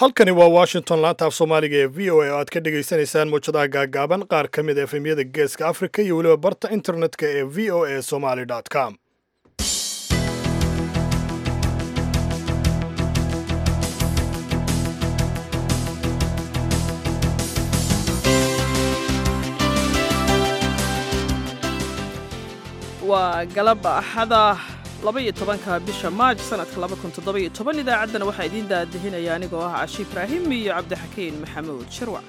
halkani waa washington laanta af soomaaliga ee v o a oo aad ka dhagaysanaysaan muwjadaha gaagaaban qaar ka mid a efemyada geeska afrika iyo weliba barta internetka ee v o a somaly com waa galab axada labaiyo tobanka bisha maaj sanadka laba kun toddoba-iyo toban idaacaddana waxaa idiin daadihinaya anigoo ah cashi ibraahim iyo cabdixakiin maxamuud shirwac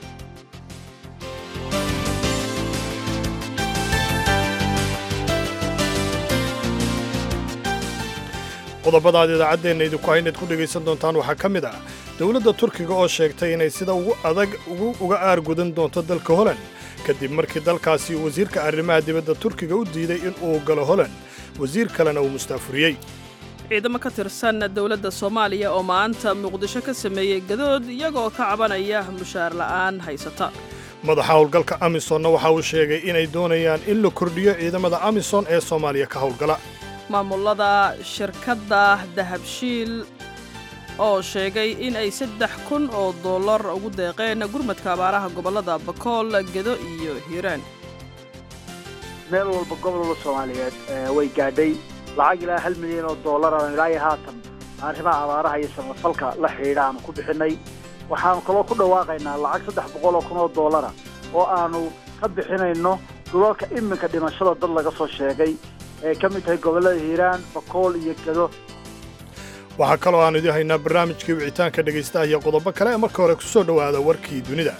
qodobada aad idaacaddeenna idinku haynayd ku dhegaysan doontaan waxaa ka mid ah dowladda turkiga oo sheegtay inay sida ugu adag uga aargudan doonto dalka holand kadib markii dalkaasi wasiirka arrimaha dibadda turkiga u diiday in uu galo holand wasiir kalena uu mustaafuriyey ciidamo ka tirsan dowladda soomaaliya oo maanta muqdisho ka sameeyey gadood iyagoo ka cabanaya mushaar la'aan haysata madaxa howlgalka amisonna waxa uu sheegay inay doonayaan in la kordhiyo ciidamada amison ee soomaaliya ka howlgala maamulada shirkadda dahabshiil oo sheegay in ay saddex kun oo dollar ugu deeqeen gurmadka abaaraha gobollada bakool gedo iyo hiiraan meel walba gobolada soomaaliyeed way gaadhay lacag ilaa hal milyan oo dollar aan ilaa iyo haatan arrimaha abaaraha iyo samafalka la xidhiidha aanu ku bixinay waxaanu kaloo ku dhawaaqaynaa lacag saddex boqol oo kun oo dollara oo aanu ka bixinayno dulalka iminka dhimashada dad laga soo sheegay ee ka mid tahay gobollada hiiraan bakool iyo gedo waxaa kaloo aan idin haynaa barnaamijkii wicitaanka dhegaystaha iyo qodobo kale ee marka hore ku soo dhowaada warkii dunida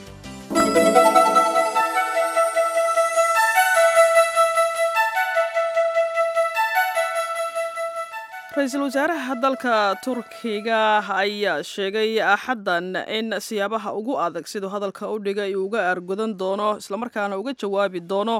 ra-iisul wasaaraha dalka turkiga ayaa sheegay axaddan in siyaabaha ugu adag siduu hadalka u dhigay uu uga aargudan doono islamarkaana uga jawaabi doono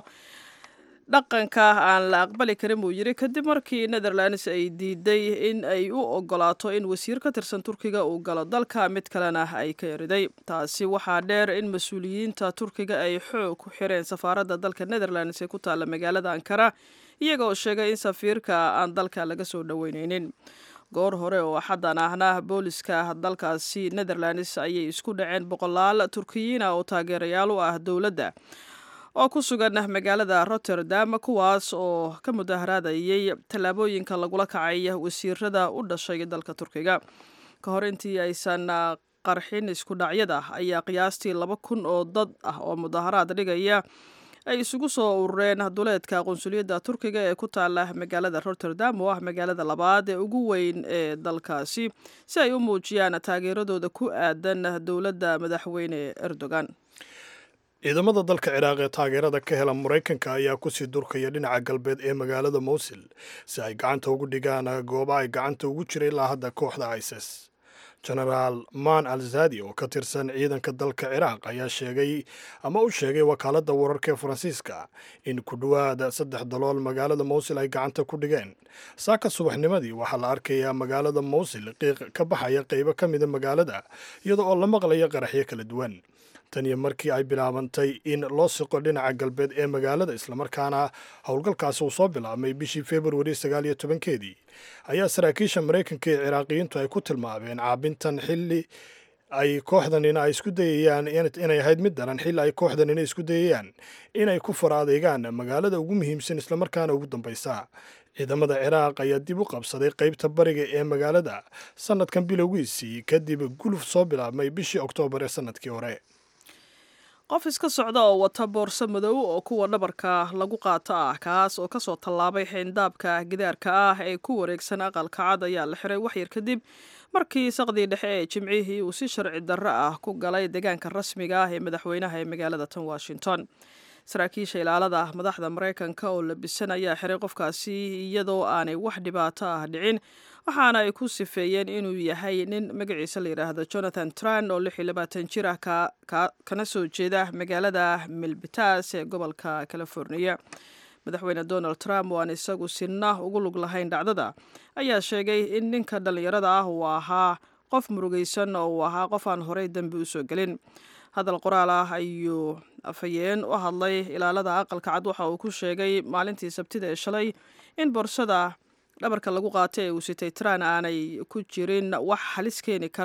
dhaqanka aan la aqbali karin buu yidhi kadib markii netherlands ay diiday in ay u ogolaato in wasiir ka tirsan turkiga uu galo dalka mid kalena ay ka eriday taasi waxaa dheer in mas-uuliyiinta turkiga ay xoog ku xireen safaaradda dalka netherlands ee ku taalla magaalada ankara iyaga oo sheegay in safiirka aan dalka laga soo dhoweyneynin goor hore oo axaddan ahna booliska dalkaasi netherlands ayay isku dhaceen boqolaal turkiyiina oo taageerayaal u ah dowladda oo ku sugan magaalada rotterdam kuwaas oo ka mudaharaadayay tallaabooyinka lagula kacay wasiirada u dhashay dalka turkiga ka hor intii aysan qarxin isku dhacyada ayaa qiyaastii laba kun oo dad ah oo mudaharaad dhigaya ay isugu soo urureen duleedka qunsuliyadda turkiga ee ku taala magaalada rotterdam oo ah magaalada labaad ee ugu weyn ee dalkaasi si ay u muujiyaan taageeradooda ku aadan dowladda madaxweyne erdogan ciidamada dalka ciraaq ee taageerada ka hela maraykanka ayaa kusii durkaya dhinaca galbeed ee magaalada mowsil si ay gacanta ugu dhigaan gooba ay gacanta ugu jira ilaa hadda kooxda isis genaraal man al zadi oo ka tirsan ciidanka dalka ciraaq ayaa sheegay ama u sheegay wakaaladda wararka ee faransiiska in ku dhowaada saddex dalool magaalada mowsil ay gacanta ku dhigeen saaka subaxnimadii waxaa la arkayaa magaalada mowsil qiiq ka baxaya qaybo ka mida magaalada iyada oo la maqlaya qaraxyo kala duwan tan iyo markii ay bilaabantay in loo siqo dhinaca galbeed ee magaalada islamarkaana howlgalkaasi uu soo bilaabmay bishii februari sagaal iyo tobankeedii ayaa saraakiisha maraykanka ee ciraaqiyiintu ay ku tilmaameen caabintan xilli ay kooxdanina ay isku dayayaan inay ahayd mid daran xilli ay kooxdanina isku dayayaan inay ku fara adeegaan magaalada ugu muhiimsan islamarkaana ugu dambaysa ciidamada ciraaq ayaa dib u qabsaday qaybta bariga ee magaalada sannadkan bilowgiisii kadib guluf soo bilaabmay bishii oktoobar ee sannadkii hore qof iska socda oo wata boorso madow oo kuwa dhabarka lagu qaato ah kaas oo kasoo tallaabay xeyndaabka gidaarka ah ee ku wareegsan aqalka cad ayaa la xiray waxyar kadib markii saqdii dhexe ee jimcihii uu si sharci darro ah ku galay deegaanka rasmiga ah ee madaxweynaha ee magaalada tan washington saraakiisha ilaalada madaxda maraykanka oo labisan ayaa xiray qofkaasi iyadoo aanay wax dhibaato ah dhicin waxaana ay ku sifeeyeen inuu yahay nin magaciisa la yidhaahdo jonathan tran oo lix iyo labaatan jir ah kana soo jeeda magaalada milbitas ee gobolka californiya madaxweyne donald trump oo aan isagu sinna ugu lug lahayn dhacdada ayaa sheegay in ninka dhallinyarada ah uu ahaa qof murugaysan oo uu ahaa qof aan horey dembi usoo gelin hadal qoraal ah ayuu afhayeen u hadlay ilaalada aqalka cad waxa uu ku sheegay maalintii sabtida ee shalay in boorsada dhabarka lagu qaatay ee uu sitay traan aanay ku jirin wax halis keeni kara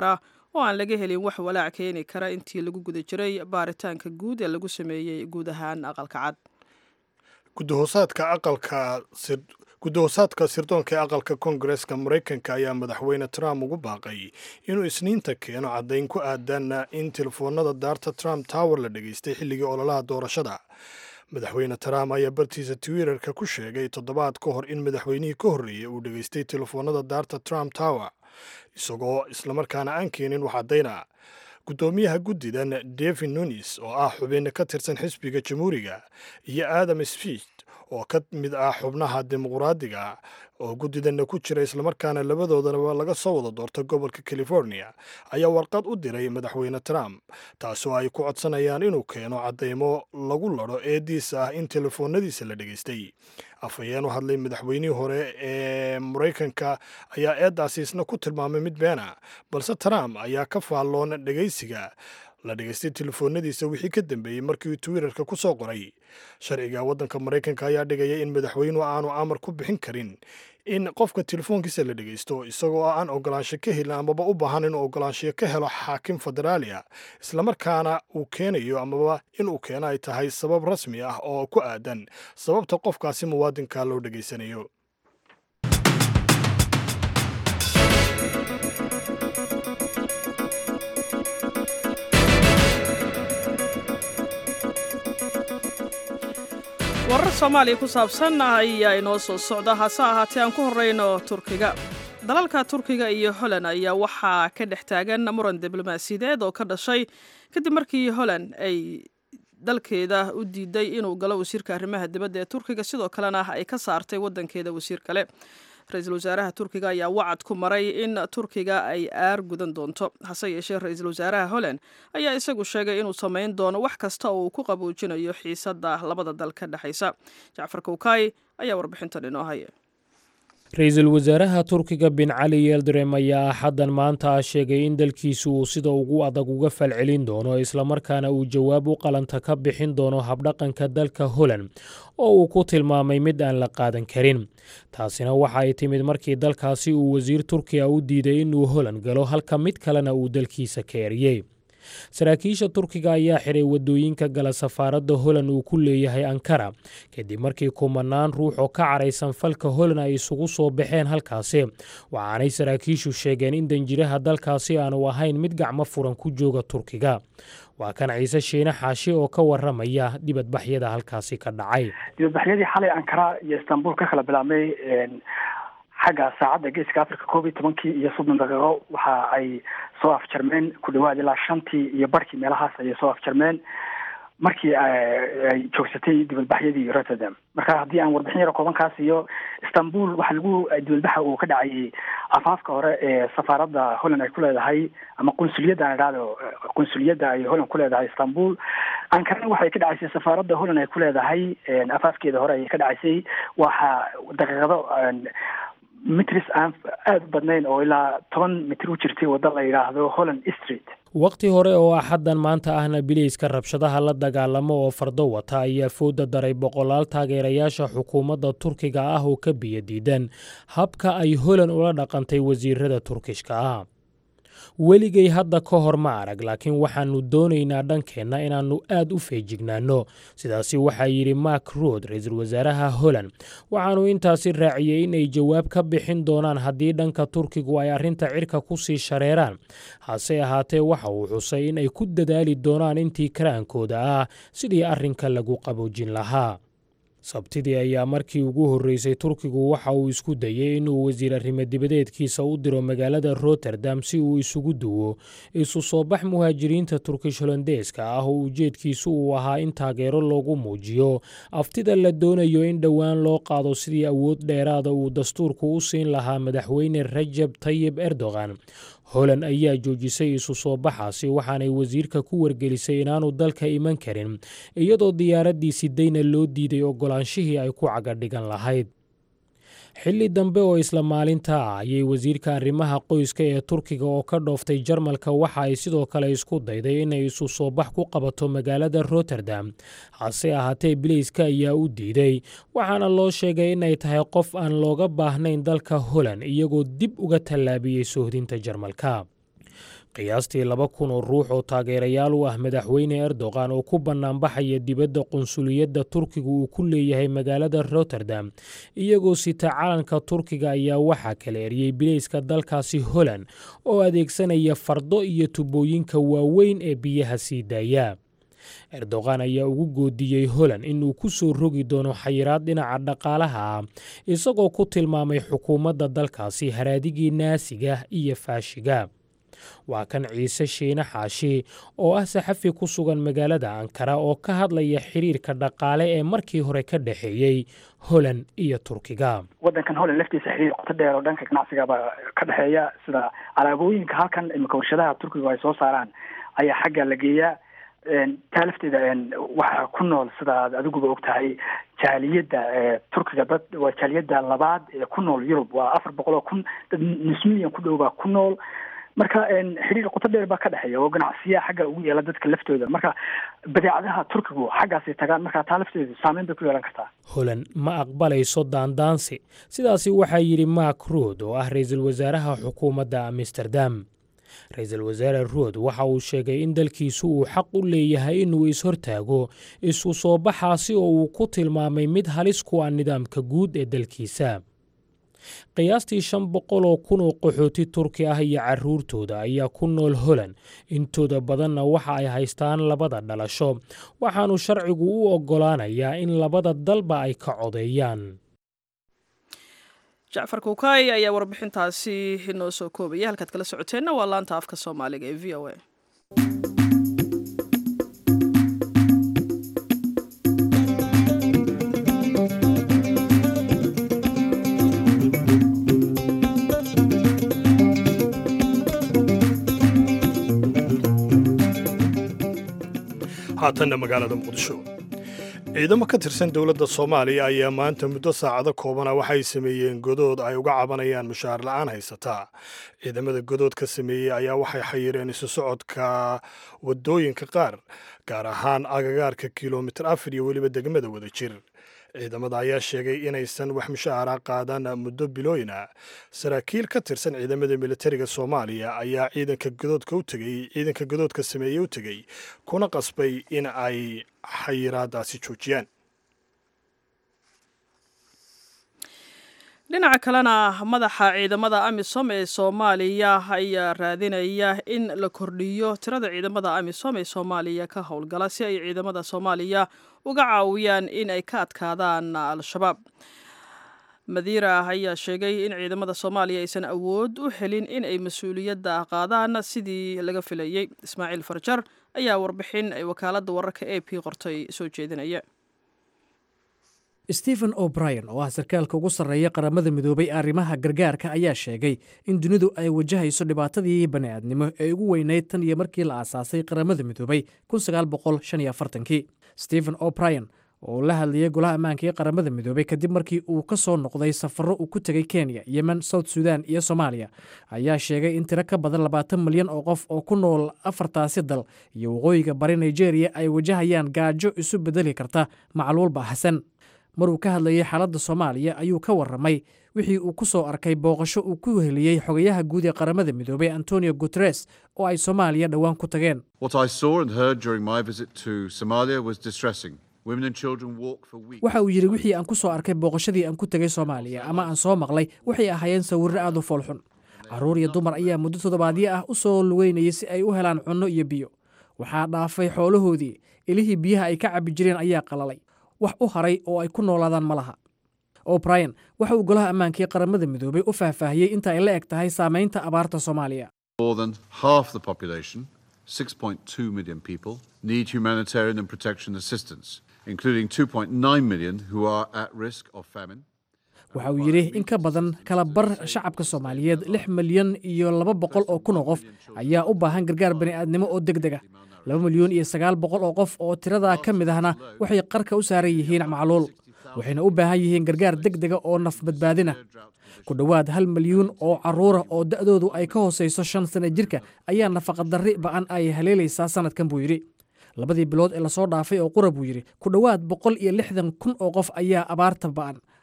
oo aan laga helin wax walaac keeni kara intii lagu guda jiray baaritaanka guud ee lagu sameeyey guud ahaan aqalka cad gudahoosaadka aqalka gudahoosaadka sirdoonka ee aqalka koongareska maraykanka ayaa madaxweyne trump ugu baaqay inuu isniinta keeno caddayn ku aadan in telefoonada daarta trump tower la dhegaystay xilligii ololaha doorashada madaxweyne trump ayaa bartiisa twitterka ku sheegay toddobaad ka hor in madaxweynihii ka horreeyey uu dhegaystay telefoonada daarta trump tower isagoo islamarkaana aan keenin wax caddayna guddoomiyaha guddidan david nunis oo ah xubin ka tirsan xisbiga jamhuuriga iyo adam sfiit oo ka mid ah xubnaha dimuqraadiga oo guddidanna ku jira islamarkaana labadoodanaba laga soo wada doorta gobolka california ayaa warqad u diray madaxweyne trump taasoo ay ku codsanayaan inuu keeno caddaymo lagu ladho eediisa ah in telefoonadiisa la dhegaystay afhayeen u hadlay madaxweynihii hore ee maraykanka ayaa eeddaasi isna ku tilmaamay mid beena balse trump ayaa ka faalloon dhegaysiga la dhegaystay telefoonadiisa wixii ka dambeeyey markii uu twitterka ku soo qoray sharciga waddanka maraykanka ayaa dhigaya in madaxweynuhu aanu amar ku bixin karin in qofka telefoonkiisa la dhegaysto isagoo aan ogolaansho ka helin amaba u baahan inuu ogolaanshiyo ka helo xaakim federaaliya islamarkaana uu keenayo amaba inuu keeno ay tahay sabab rasmi ah oo ku aadan sababta qofkaasi muwaadinka loo dhegaysanayo warar soomaaliya ku saabsan ayaa inoo soo socda hase ahaatee aan ku horreyno turkiga dalalka turkiga iyo holand ayaa waxaa ka dhex taagan muran diblomaasiyadeed oo ka dhashay kadib markii holand ay dalkeeda u diiday inuu galo wasiirka arrimaha dibadda ee turkiga sidoo kalena ay ka saartay waddankeeda wasiir kale ra-iisul wasaaraha turkiga ayaa wacad ku maray in turkiga ay aar gudan doonto hase yeeshee ra-iisul wasaaraha holland ayaa isagu sheegay inuu samayn doono wax kasta oo uu ku qaboojinayo xiisadda labada dal ka dhexaysa jacfar kowkaay ayaa warbixintan inoo haya ra-iisul wasaaraha turkiga bin cali yeldrem ayaa axaddan maanta sheegay in dalkiisu uu sida ugu adag uga falcelin doono islamarkaana uu jawaab u qalanta ka bixin doono habdhaqanka dalka holand oo uu ku tilmaamay mid aan la qaadan karin taasina waxa ay timid markii dalkaasi uu wasiir turkiya u diiday inuu holand galo halka mid kalena uu dalkiisa ka eriyey saraakiisha turkiga ayaa xiray waddooyinka gala safaaradda holand uu ku leeyahay ankara kadib markii kumanaan ruux oo ka caraysan falka holand ay isugu soo baxeen halkaasi waxaanay saraakiishu sheegeen in danjiraha dalkaasi aanu ahayn mid gacmo furan ku jooga turkiga waa kan ciise shiine xaashi oo ka waramaya dibadbaxyada halkaasi ka dhacay dibadbaxyadii xalay ankara iyo istanbul ka kala bilaabmay xagga saacadda geeska africa koob iyo tobankii iyo soddon daqiiqo waxa ay soo afjarmeen ku dhawaad ilaa shantii iyo barhkii meelahaas ayay soo afjarmeen markii ay joogsatay dibadbaxyadii rotterdam marka haddii aan warbixin yaro koobankaas iyo istanbul waxaa lagu dibadbaxa uu ka dhacayay afaafka hore ee safaaradda holland ay ku leedahay ama qunsuliyadda aan idhahdo qunsuliyadda ay holland ku leedahay istanbul ankarana waxay ka dhacaysay safaaradda holland ay ku leedahay afaafkeeda hore ayay ka dhacaysay waxa daqiiqado mitris aan aada u badnayn oo ilaa toban mitir u jirtay waddo la yidhaahdo holland street wakhti hore oo axaddan maanta ahna bileyska rabshadaha la dagaalamo oo fardo wata ayaa fooda daray boqolaal taageerayaasha xukuumadda turkiga ah oo ka biyo diidan habka ay holand ula dhaqantay wasiirada turkishka ah weligay hadda ka hor ma arag laakiin waxaannu doonaynaa dhankeenna inaannu aad u feejignaanno sidaasi waxaa yidhi mark rood ra-iisul wasaaraha holland waxaannu intaasi raaciyey inay jawaab ka bixin doonaan haddii dhanka turkigu ay arrinta cirka ku sii shareeraan hase ahaatee waxa uu xusay in ay ku dadaali doonaan intii karaankooda ah sidii arrinka lagu qaboojin lahaa sabtidii ayaa markii ugu horreysay turkigu waxa uu isku dayey inuu wasiir arrimo dibadeedkiisa u diro magaalada rotterdam si uu isugu duwo isu soo bax muhaajiriinta turkish holandeeska ah oo ujeedkiisu uu ahaa in taageero loogu muujiyo aftida la doonayo in dhowaan loo qaado sidii awood dheeraada uu dastuurku u siin lahaa madaxweyne rajab tayib erdogan holand ayaa joojisay isu soo baxaasi waxaanay wasiirka ku wargelisay inaanu dalka iman karin iyadoo diyaaraddii sidayna loo diiday oggolaanshihii ay ku cagadhigan lahayd xilli dambe oo isla maalinta ah ayay wasiirka arrimaha qoyska ee turkiga oo ka dhooftay jarmalka waxa ay sidoo kale isku dayday inay isu soo bax ku qabato magaalada rotterdam hase ahaatee bileyska ayaa u diiday waxaana loo sheegay inay tahay qof aan looga baahnayn dalka holand iyagoo dib uga tallaabiyey soohdinta jarmalka qiyaastii laba kun oo ruux oo taageerayaal u ah madaxweyne erdogan oo ku bannaanbaxaya dibadda qunsuliyadda turkiga uu ku leeyahay magaalada rotterdam iyagoo sita calanka turkiga ayaa waxaa kala eriyey bilayska dalkaasi holland oo adeegsanaya fardo iyo tubooyinka waaweyn ee biyaha sii daaya erdogan ayaa ugu goodiyey holland inuu ku soo rogi doono xayiraad dhinaca dhaqaalaha ah isagoo ku tilmaamay xukuumadda dalkaasi haraadigii naasiga iyo faashiga waa kan ciise shiine xaashi oo ah saxafi ku sugan magaalada ankara oo ka hadlaya xiriirka dhaqaale ee markii hore ka dhexeeyey holland iyo turkiga waddankan holland laftiisa xiriir qoto dheer oo dhanka ganacsiga baa ka dhexeeya sida alaabooyinka halkan imika warshadaha turkiga ay soo saaraan ayaa xagga la geeyaa taa lafteeda waxaa ku nool sida ad adiguba og tahay jaaliyadda turkiga dad waa jaaliyadda labaad ee ku nool yurub waa afar boqol oo kun dad nus milyan ku dhow baa ku nool marka xiriir qoto dheer baa ka dhexeeya oo ganacsiyaha xagga ugu yeela dadka laftooda marka badeecadaha turkigu xaggaasay tagaan marka taa lafteedu saameyn bay ku yeelan kartaa holland ma aqbalayso daandaansi sidaasi waxaa yidhi mark rood oo ah ra-iisul wasaaraha xukuumadda amsterdam ra-iisul wasaare rood waxa uu sheegay in dalkiisu uu xaq u leeyahay inuu is-hortaago isu soo baxaasi oo uu ku tilmaamay mid halis ku ah nidaamka guud ee dalkiisa qiyaastii shan boqol oo kun oo qaxooti turki ah iyo carruurtooda ayaa ku nool holland intooda badanna waxa ay haystaan labada dhalasho waxaanu sharcigu u oggolaanayaa in labada dalba ay ka codeeyaan jacfar kuukay ayaa warbixintaasi inoo soo koobaya halkaad kala socoteenna waa laanta afka soomaaliga ee v o a haatanna magaalada muqdisho ciidamo ka tirsan dowladda soomaaliya ayaa maanta muddo saacado koobana waxay sameeyeen godood ay uga cabanayaan mushaar la'aan haysataa ciidamada godood ka sameeyey ayaa waxay xayireen isu socodka waddooyinka qaar gaar ahaan agagaarka kilomitir afar iyo weliba degmada wada jir ciidamada ayaa sheegay inaysan wax mushaara qaadan muddo bilooyin ah saraakiil ka tirsan ciidamada militariga soomaaliya ayaa ciidanka godoodka u tegey ciidanka godoodka sameeyey u tegey kuna qasbay in ay xayiraadaasi joojiyaan dhinaca kalena madaxa ciidamada amisom ee soomaaliya ayaa raadinaya in la kordhiyo tirada ciidamada amisom ee soomaaliya ka howlgala si ay ciidamada soomaaliya uga caawiyaan in ay ka adkaadaan al-shabaab madiira ayaa sheegay in ciidamada soomaaliya aysan awood u helin in ay mas-uuliyadda qaadaan sidii laga filayey ismaaciil farjar ayaa warbixin ay wakaaladda wararka a p qortay soo jeedinaya stephen o'brien oo ah sarkaalka ugu sarreeya qaramada midoobay arrimaha gargaarka ayaa sheegay in dunidu ay wajahayso dhibaatadii bani'aadnimo ee ugu weynayd tan iyo markii la aasaasay qaramada midoobay kii stephen o'brien oo la hadlayay golaha ammaanka ee qaramada midoobay kadib markii uu ka soo noqday safarro uu ku tegay kenya yemen south sudan iyo soomaaliya ayaa sheegay in tiro ka badan labaatan milyan oo qof oo ku nool afartaasi dal iyo waqooyiga bari nigeria ay wajahayaan gaajo isu bedeli karta macluul baahsan maruu ka hadlayay xaaladda soomaaliya ayuu ka warramay wixii uu ku soo arkay booqasho uu ku heliyey xogayaha guud ee qaramada midoobay antonio guteres oo ay soomaaliya dhowaan ku tageen waxa uu yidhi wixii aan ku soo arkay booqashadii aan ku tegay soomaaliya ama aan soo maqlay waxay ahaayeen sawirro aad u foolxun carruur iyo dumar ayaa muddo toddobaadyo ah u soo lugeynayay si ay u helaan cunno iyo biyo waxaa dhaafay xoolahoodii ilihii biyaha ay ka cabbi jireen ayaa qalalay wax u haray oo ay ku noolaadaan ma laha o'brien waxa uu golaha ammaanka ee qaramada midoobay u faahfaahiyey inta ay la eg tahay saamaynta abaarta soomaaliya waxa uu yidhi in ka badan kala bar shacabka soomaaliyeed lix milyan iyo laba boqol oo kun oo qof ayaa u baahan gargaar bani'aadnimo oo deg dega laba milyan iyo sagaal boqol oo qof oo tiradaa ka mid ahna waxay qarka u saaran yihiin macluul waxayna u baahan yihiin gargaar deg dega oo naf badbaadina ku dhowaad hal milyuun oo carruura oo da'doodu ay ka hoosayso shan sana jirka ayaa nafaqadarri ba'an ay haleelaysaa sannadkan buu yidhi labadii bilood ee lasoo dhaafay oo qura buu yidhi ku dhowaad boqol iyo lixdan kun oo qof ayaa abaarta ba'an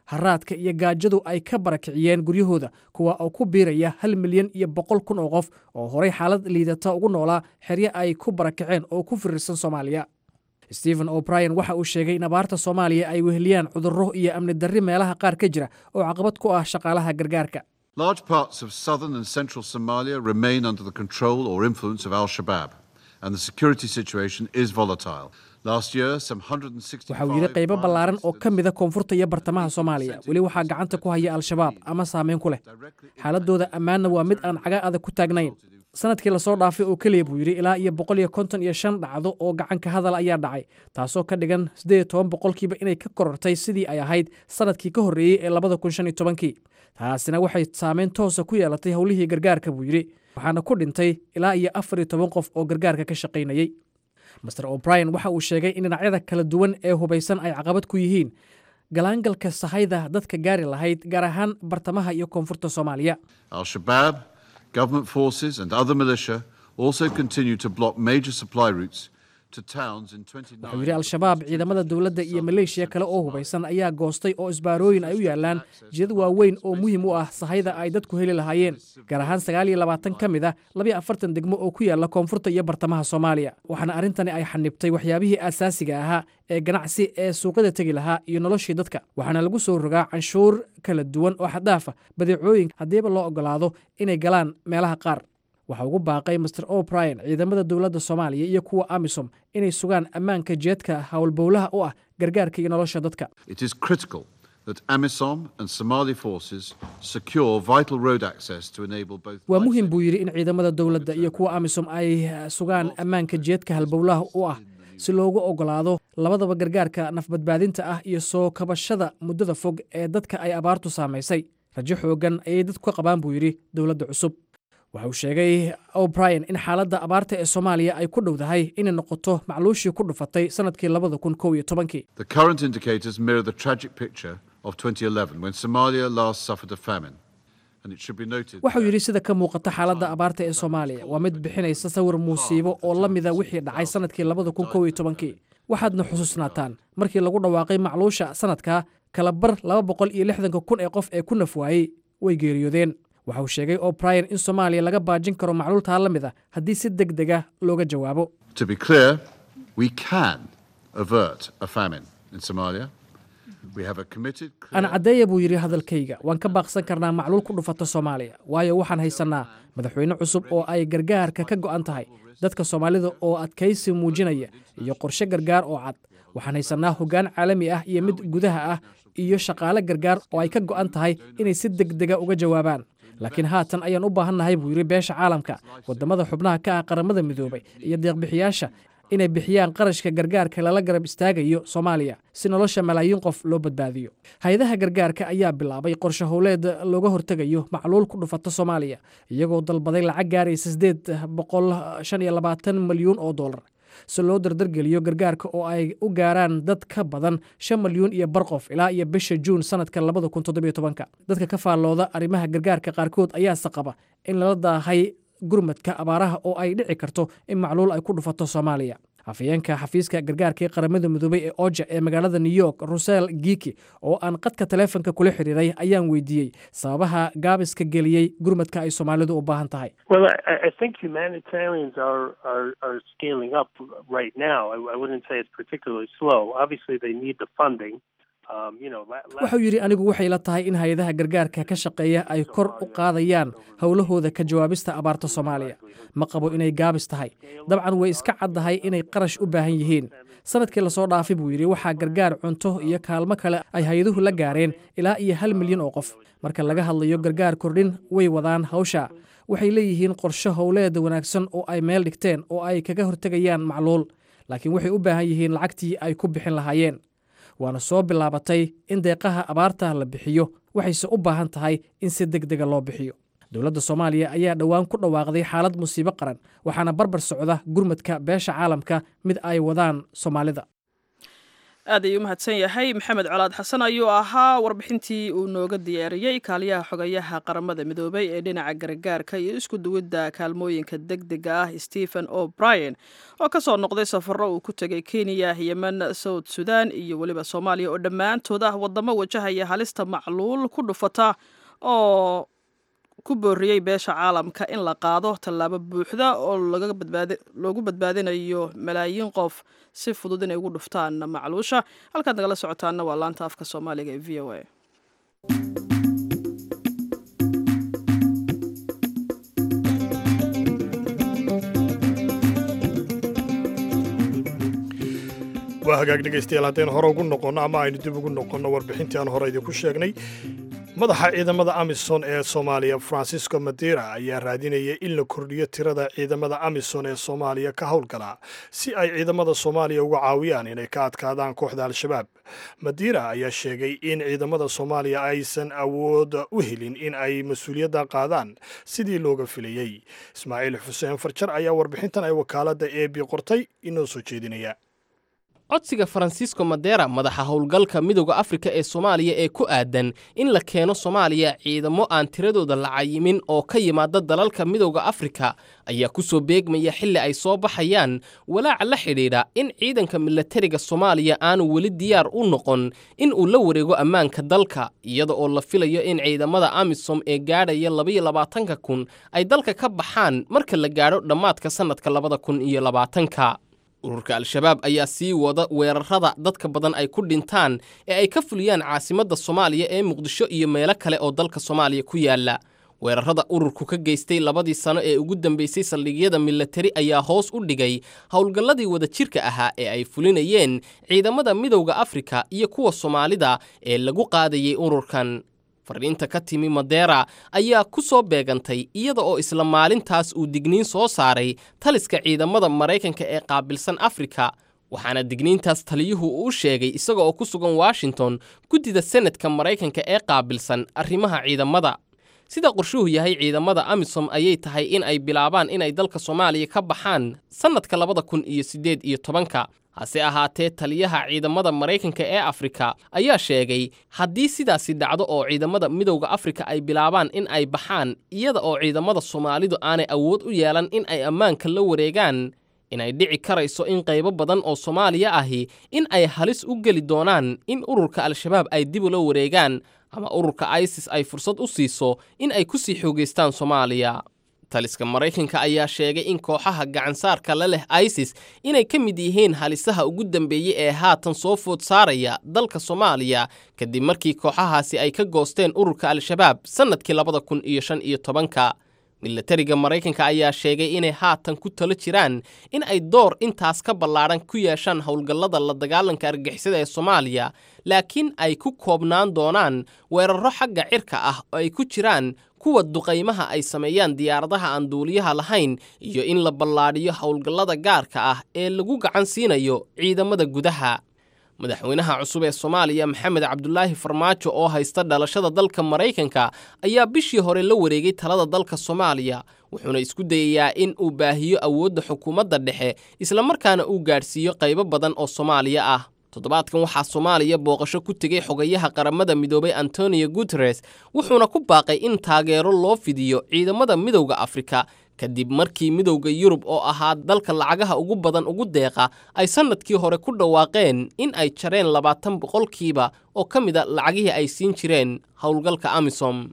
haraadka iyo gaajadu ay ka barakiciyeen guryahooda kuwa oo ku biiraya hal milyan iyo boqol kun oo qof oo horay xaalad liidata ugu noolaa xeryo ay ku barakaceen oo ku firirsan soomaaliya stephen o'brien waxa uu sheegay in abaarta soomaaliya ay weheliyaan cudurro iyo amni darri meelaha qaar ka jira oo caqabad ku ah shaqaalaha gargaarka Large parts of southern and central Somalia remain under the control or influence of Al Shabaab, and the security situation is volatile. Last year, some 165 waxa uu yidhi qaybo ballaaran oo ka mida koonfurta iyo bartamaha soomaaliya weli waxaa gacanta ku haya al-shabaab ama saameyn ku leh xaaladooda ammaanna waa mid aan caga adag ku taagnayn sanadkii lasoo dhaafay oo keliya buu yidhi ilaa iyo boqol iyo konton iyo shan dhacdo oo gacanka hadal ayaa dhacay taasoo ka dhigan siddeed iyo toban boqolkiiba inay ka korortay sidii ay ahayd sanadkii ka horreeyey ee labada kun shan iyo tobankii taasina waxay saameyn toosa ku yeelatay howlihii gargaarka buu yidhi waxaana ku dhintay ilaa iyo afar iyo toban qof oo gargaarka ka shaqaynayey master o'brien waxa uu sheegay in dhinacyada kala duwan ee hubaysan ay caqabad ku yihiin galaangalka sahayda dadka gaari lahayd gaar ahaan bartamaha iyo koonfurta soomaaliya Al Shabaab, government forces, and other militia also continue to block major supply routes to towns in 29. wuxuu yidhi al-shabaab ciidamada dowladda iyo maleeshiya kale oo hubaysan ayaa goostay oo isbaarooyin ay u yaalaan jidad waaweyn oo muhiim u ah sahayda ay dadku heli lahaayeen gaar ahaan sagaal iyo labaatan ka mid a labiyo afartan degmo oo ku yaala koonfurta iyo bartamaha soomaaliya waxaana arrintani ay xanibtay waxyaabihii asaasiga ahaa ee ganacsi ee suuqyada tegi lahaa iyo noloshii dadka waxaana lagu soo rogaa canshuur kala duwan oo xaddaafa badeecooyin haddiiba loo ogolaado inay galaan meelaha qaar waxaa ugu baaqay master o'brien ciidamada dowladda soomaaliya iyo kuwa amisom inay sugaan ammaanka jeedka howlbowlaha u ah gargaarka iyo nolosha dadka It is critical that AMISOM and Somali forces secure vital road access to enable both. waa muhiim buu yidhi in ciidamada dowladda iyo kuwa amisom ay sugaan ammaanka jeedka halbowlaha u ah si loogu ogolaado labadaba gargaarka nafbadbaadinta ah iyo soo kabashada muddada fog ee dadka ay abaartu saamaysay rajo xoogan ayay dadku ka qabaan buu yidhi dowladda cusub waxa uu sheegay o'brien in xaaladda abaarta ee soomaaliya ay ku dhowdahay inay noqoto macluushii ku dhufatay sanadkii labada kun kow iyo tobankii The current indicators mirror the tragic picture of 2011 when Somalia last suffered a famine. And it should be noted. waxau yidhi sida ka muuqata xaaladda abaarta ee soomaaliya waa mid bixinaysa sawir muusiibo oo la mida wixii dhacay sanadkii labada kun kow iyo tobankii waxaadna xusuusnaataan markii lagu dhawaaqay macluusha sanadka kalabar laba boqol iyo lixdanka kun ee qof ee ku naf waayey way geeriyoodeen waxa uu sheegay o'brien in soomaaliya laga baajin karo macluultaa la mid a haddii si deg dega looga jawaabo To be clear, we can avert a famine in Somalia. We have a committed. aan caddeeya buu yidhi hadalkayga waan ka baaqsan karnaa macluul ku dhufata soomaaliya waayo waxaan haysannaa madaxweyne cusub oo ay gargaarka ka go'an tahay dadka soomaalida oo adkaysi muujinaya iyo qorshe gargaar oo cad waxaan haysannaa hoggaan caalami ah iyo mid gudaha ah iyo shaqaale gargaar oo ay ka go'an tahay inay si deg dega uga jawaabaan laakiin haatan ayaan u baahannahay buu yidhi beesha caalamka waddamada xubnaha ka ah qaramada midoobay iyo deeqbixiyaasha inay bixiyaan qarashka gargaarka lala garab istaagayo soomaaliya si nolosha malaayiin qof loo badbaadiyo hay-adaha gargaarka ayaa bilaabay qorshe howleed looga hortegayo macluul ku dhufata soomaaliya iyagoo dalbaday lacag gaaraysa sideed boqol shan iyo labaatan milyuun oo dollar si loo dardargeliyo gargaarka oo ay u gaaraan dad ka badan shan milyuun iyo bar qof ilaa iyo bisha juun sanadka labada kun toddobiyo tobanka dadka ka faallooda arrimaha gargaarka qaarkood ayaase qaba in lala daahay gurmadka abaaraha oo ay dhici karto in macluul ay ku dhufato soomaaliya afayeenka xafiiska gargaarka ee qaramada midoobay ee oja ee magaalada new york rusel giki oo aan qadka taleefonka kula xiriiray ayaan weydiiyey sababaha gaabiska geliyey gurmadka ay soomaalidu u baahan tahay Well, I, I think humanitarians are, are, are scaling up right now. I, I wouldn't say it's particularly slow. Obviously, they need the funding. Um, you know, la- la- wuxuu yidhi anigu waxay la tahay in hay-adaha gargaarka ka shaqeeya ay kor u qaadayaan howlahooda ka jawaabista abaarta soomaaliya ma qabo inay gaabis tahay dabcan way iska caddahay inay qarash u baahan yihiin sanadkii lasoo dhaafay buu yidhi waxaa gargaar cunto iyo kaalmo kale ay hay-aduhu la gaareen ilaa iyo hal milyan oo qof marka laga hadlayo gargaar kordhin way wadaan hawsha waxay leeyihiin qorshe howleed wanaagsan oo ay meel dhigteen oo ay kaga hortegayaan macluul laakiin waxay u baahan yihiin lacagtii ay ku bixin lahaayeen waana soo bilaabatay in deeqaha abaarta la bixiyo waxayse u baahan tahay in si deg dega loo bixiyo dowladda soomaaliya ayaa dhowaan ku dhawaaqday xaalad musiibo qaran waxaana barbar socda gurmadka beesha caalamka mid ay wadaan soomaalida aad ayuu u mahadsan yahay maxamed colaad xasan ayuu ahaa warbixintii uu nooga diyaariyey kaaliyaha xogayaha qaramada midoobay ee dhinaca gargaarka iyo isku duwidda kaalmooyinka deg dega ah stephen o brien oo ka soo noqday safaro uu ku tegay kenya yemen south sudan iyo weliba soomaaliya oo dhammaantood ah wadamo wajahaya halista macluul ku dhufata oo ku booriyey beesha caalamka in la qaado tallaabo buuxda oo loogu badbaadinayo malaayiin qof si fudud inay ugu dhuftaan macluusha halkaad nagala socotaana waa laanta afka soomaaliga ee v o a waa hagaag dhegaystayaal haddaynu hore ugu noqonno ama aynu dib ugu noqonno warbixintii aan hore idinku sheegnay madaxa ciidamada amisom ee soomaaliya francisco madera ayaa raadinaya in la kordhiyo tirada ciidamada amisom ee soomaaliya ka howlgala si ay ciidamada soomaaliya uga caawiyaan inay ka adkaadaan kooxda al-shabaab madera ayaa sheegay in ciidamada soomaaliya aysan awood u helin in ay mas-uuliyadda qaadaan sidii looga filayey ismaaciil xuseen farjar ayaa warbixintan ay wakaaladda e b qortay inoo soo jeedinaya codsiga faransiisko madera madaxa howlgalka midooda afrika ee soomaaliya ee ku aadan in la keeno soomaaliya ciidamo aan tiradooda la cayimin oo ka yimaada dalalka midooda afrika ayaa ku soo beegmaya xilli ay soo baxayaan walaaca la xidhiidha in ciidanka milatariga soomaaliya aanu weli diyaar u noqon in uu la wareego ammaanka dalka iyada oo la filayo in ciidamada amisom ee gaadhaya labaiyo labaatanka kun ay dalka ka baxaan marka la gaadho dhammaadka sannadka labada kun iyo labaatanka ururka al-shabaab ayaa sii wada weerarada dadka badan ay ku dhintaan ee ay ka fuliyaan caasimadda soomaaliya ee muqdisho iyo meelo kale oo dalka soomaaliya ku yaala weerarada ururku ka geystay labadii sano ee ugu dambeysay saldhigyada milatari ayaa hoos u dhigay howlgalladii wadajirka ahaa ee ay fulinayeen ciidamada midowda afrika iyo kuwa soomaalida ee lagu qaadayay ururkan fariinta ka timi madera ayaa ku soo beegantay iyada oo isla maalintaas uu digniin soo saaray taliska ciidamada maraykanka ee qaabilsan afrika waxaana digniintaas taliyuhu uu sheegay isaga oo ku sugan washington guddida senadka maraykanka ee qaabilsan arrimaha ciidamada sida qorshuhu yahay ciidamada amisom ayay tahay in ay bilaabaan inay dalka soomaaliya ka baxaan sannadka labada kun iyo siddeed iyo tobanka hase ahaatee taliyaha ciidamada maraykanka ee afrika ayaa sheegay haddii sidaasi dhacdo oo ciidamada midowda afrika ay bilaabaan in ay baxaan iyada oo ciidamada soomaalidu aanay awood u yeelan in ay ammaanka la wareegaan inay dhici karayso in qaybo badan oo soomaaliya ahi in ay halis u geli doonaan in ururka al-shabaab ay dib ula wareegaan ama ururka isis ay fursad u siiso in ay ku sii xoogaystaan soomaaliya taliska maraykanka ayaa sheegay in kooxaha gacansaarka la leh isis inay ka mid yihiin halisaha ugu dambeeyey ee haatan soo food saaraya dalka soomaaliya kadib markii kooxahaasi ay ka goosteen ururka al-shabaab sannadkii labada kun iyo shan iyo tobanka milatariga maraykanka ayaa sheegay inay haatan ku talo jiraan in ay door intaas ka ballaadhan ku yeeshaan howlgallada la dagaalanka argixisada ee soomaaliya laakiin ay ku koobnaan doonaan weerarro xagga cirka ah oo ay ku jiraan kuwa duqaymaha ay sameeyaan diyaaradaha aan duuliyaha lahayn iyo in la ballaadhiyo howlgallada gaarka ah ee lagu gacan siinayo ciidamada gudaha madaxweynaha cusub ee soomaaliya maxamed cabdulaahi farmaajo oo haysta dhalashada dalka maraykanka ayaa bishii hore la wareegay talada dalka soomaaliya wuxuuna isku dayayaa in uu baahiyo awoodda xukuumadda dhexe islamarkaana uu gaadhsiiyo qaybo badan oo soomaaliya ah toddobaadkan waxaa soomaaliya booqasho ku tegey xogayaha qaramada midoobay antonio guteres wuxuuna ku baaqay in taageero loo fidiyo ciidamada midowda afrika kadib markii midowda yurub oo ahaa dalka lacagaha ugu badan ugu deeqa ay sannadkii hore ku dhawaaqeen in ay jareen labaatan boqolkiiba oo ka mid a lacagihii ay siin jireen howlgalka amisom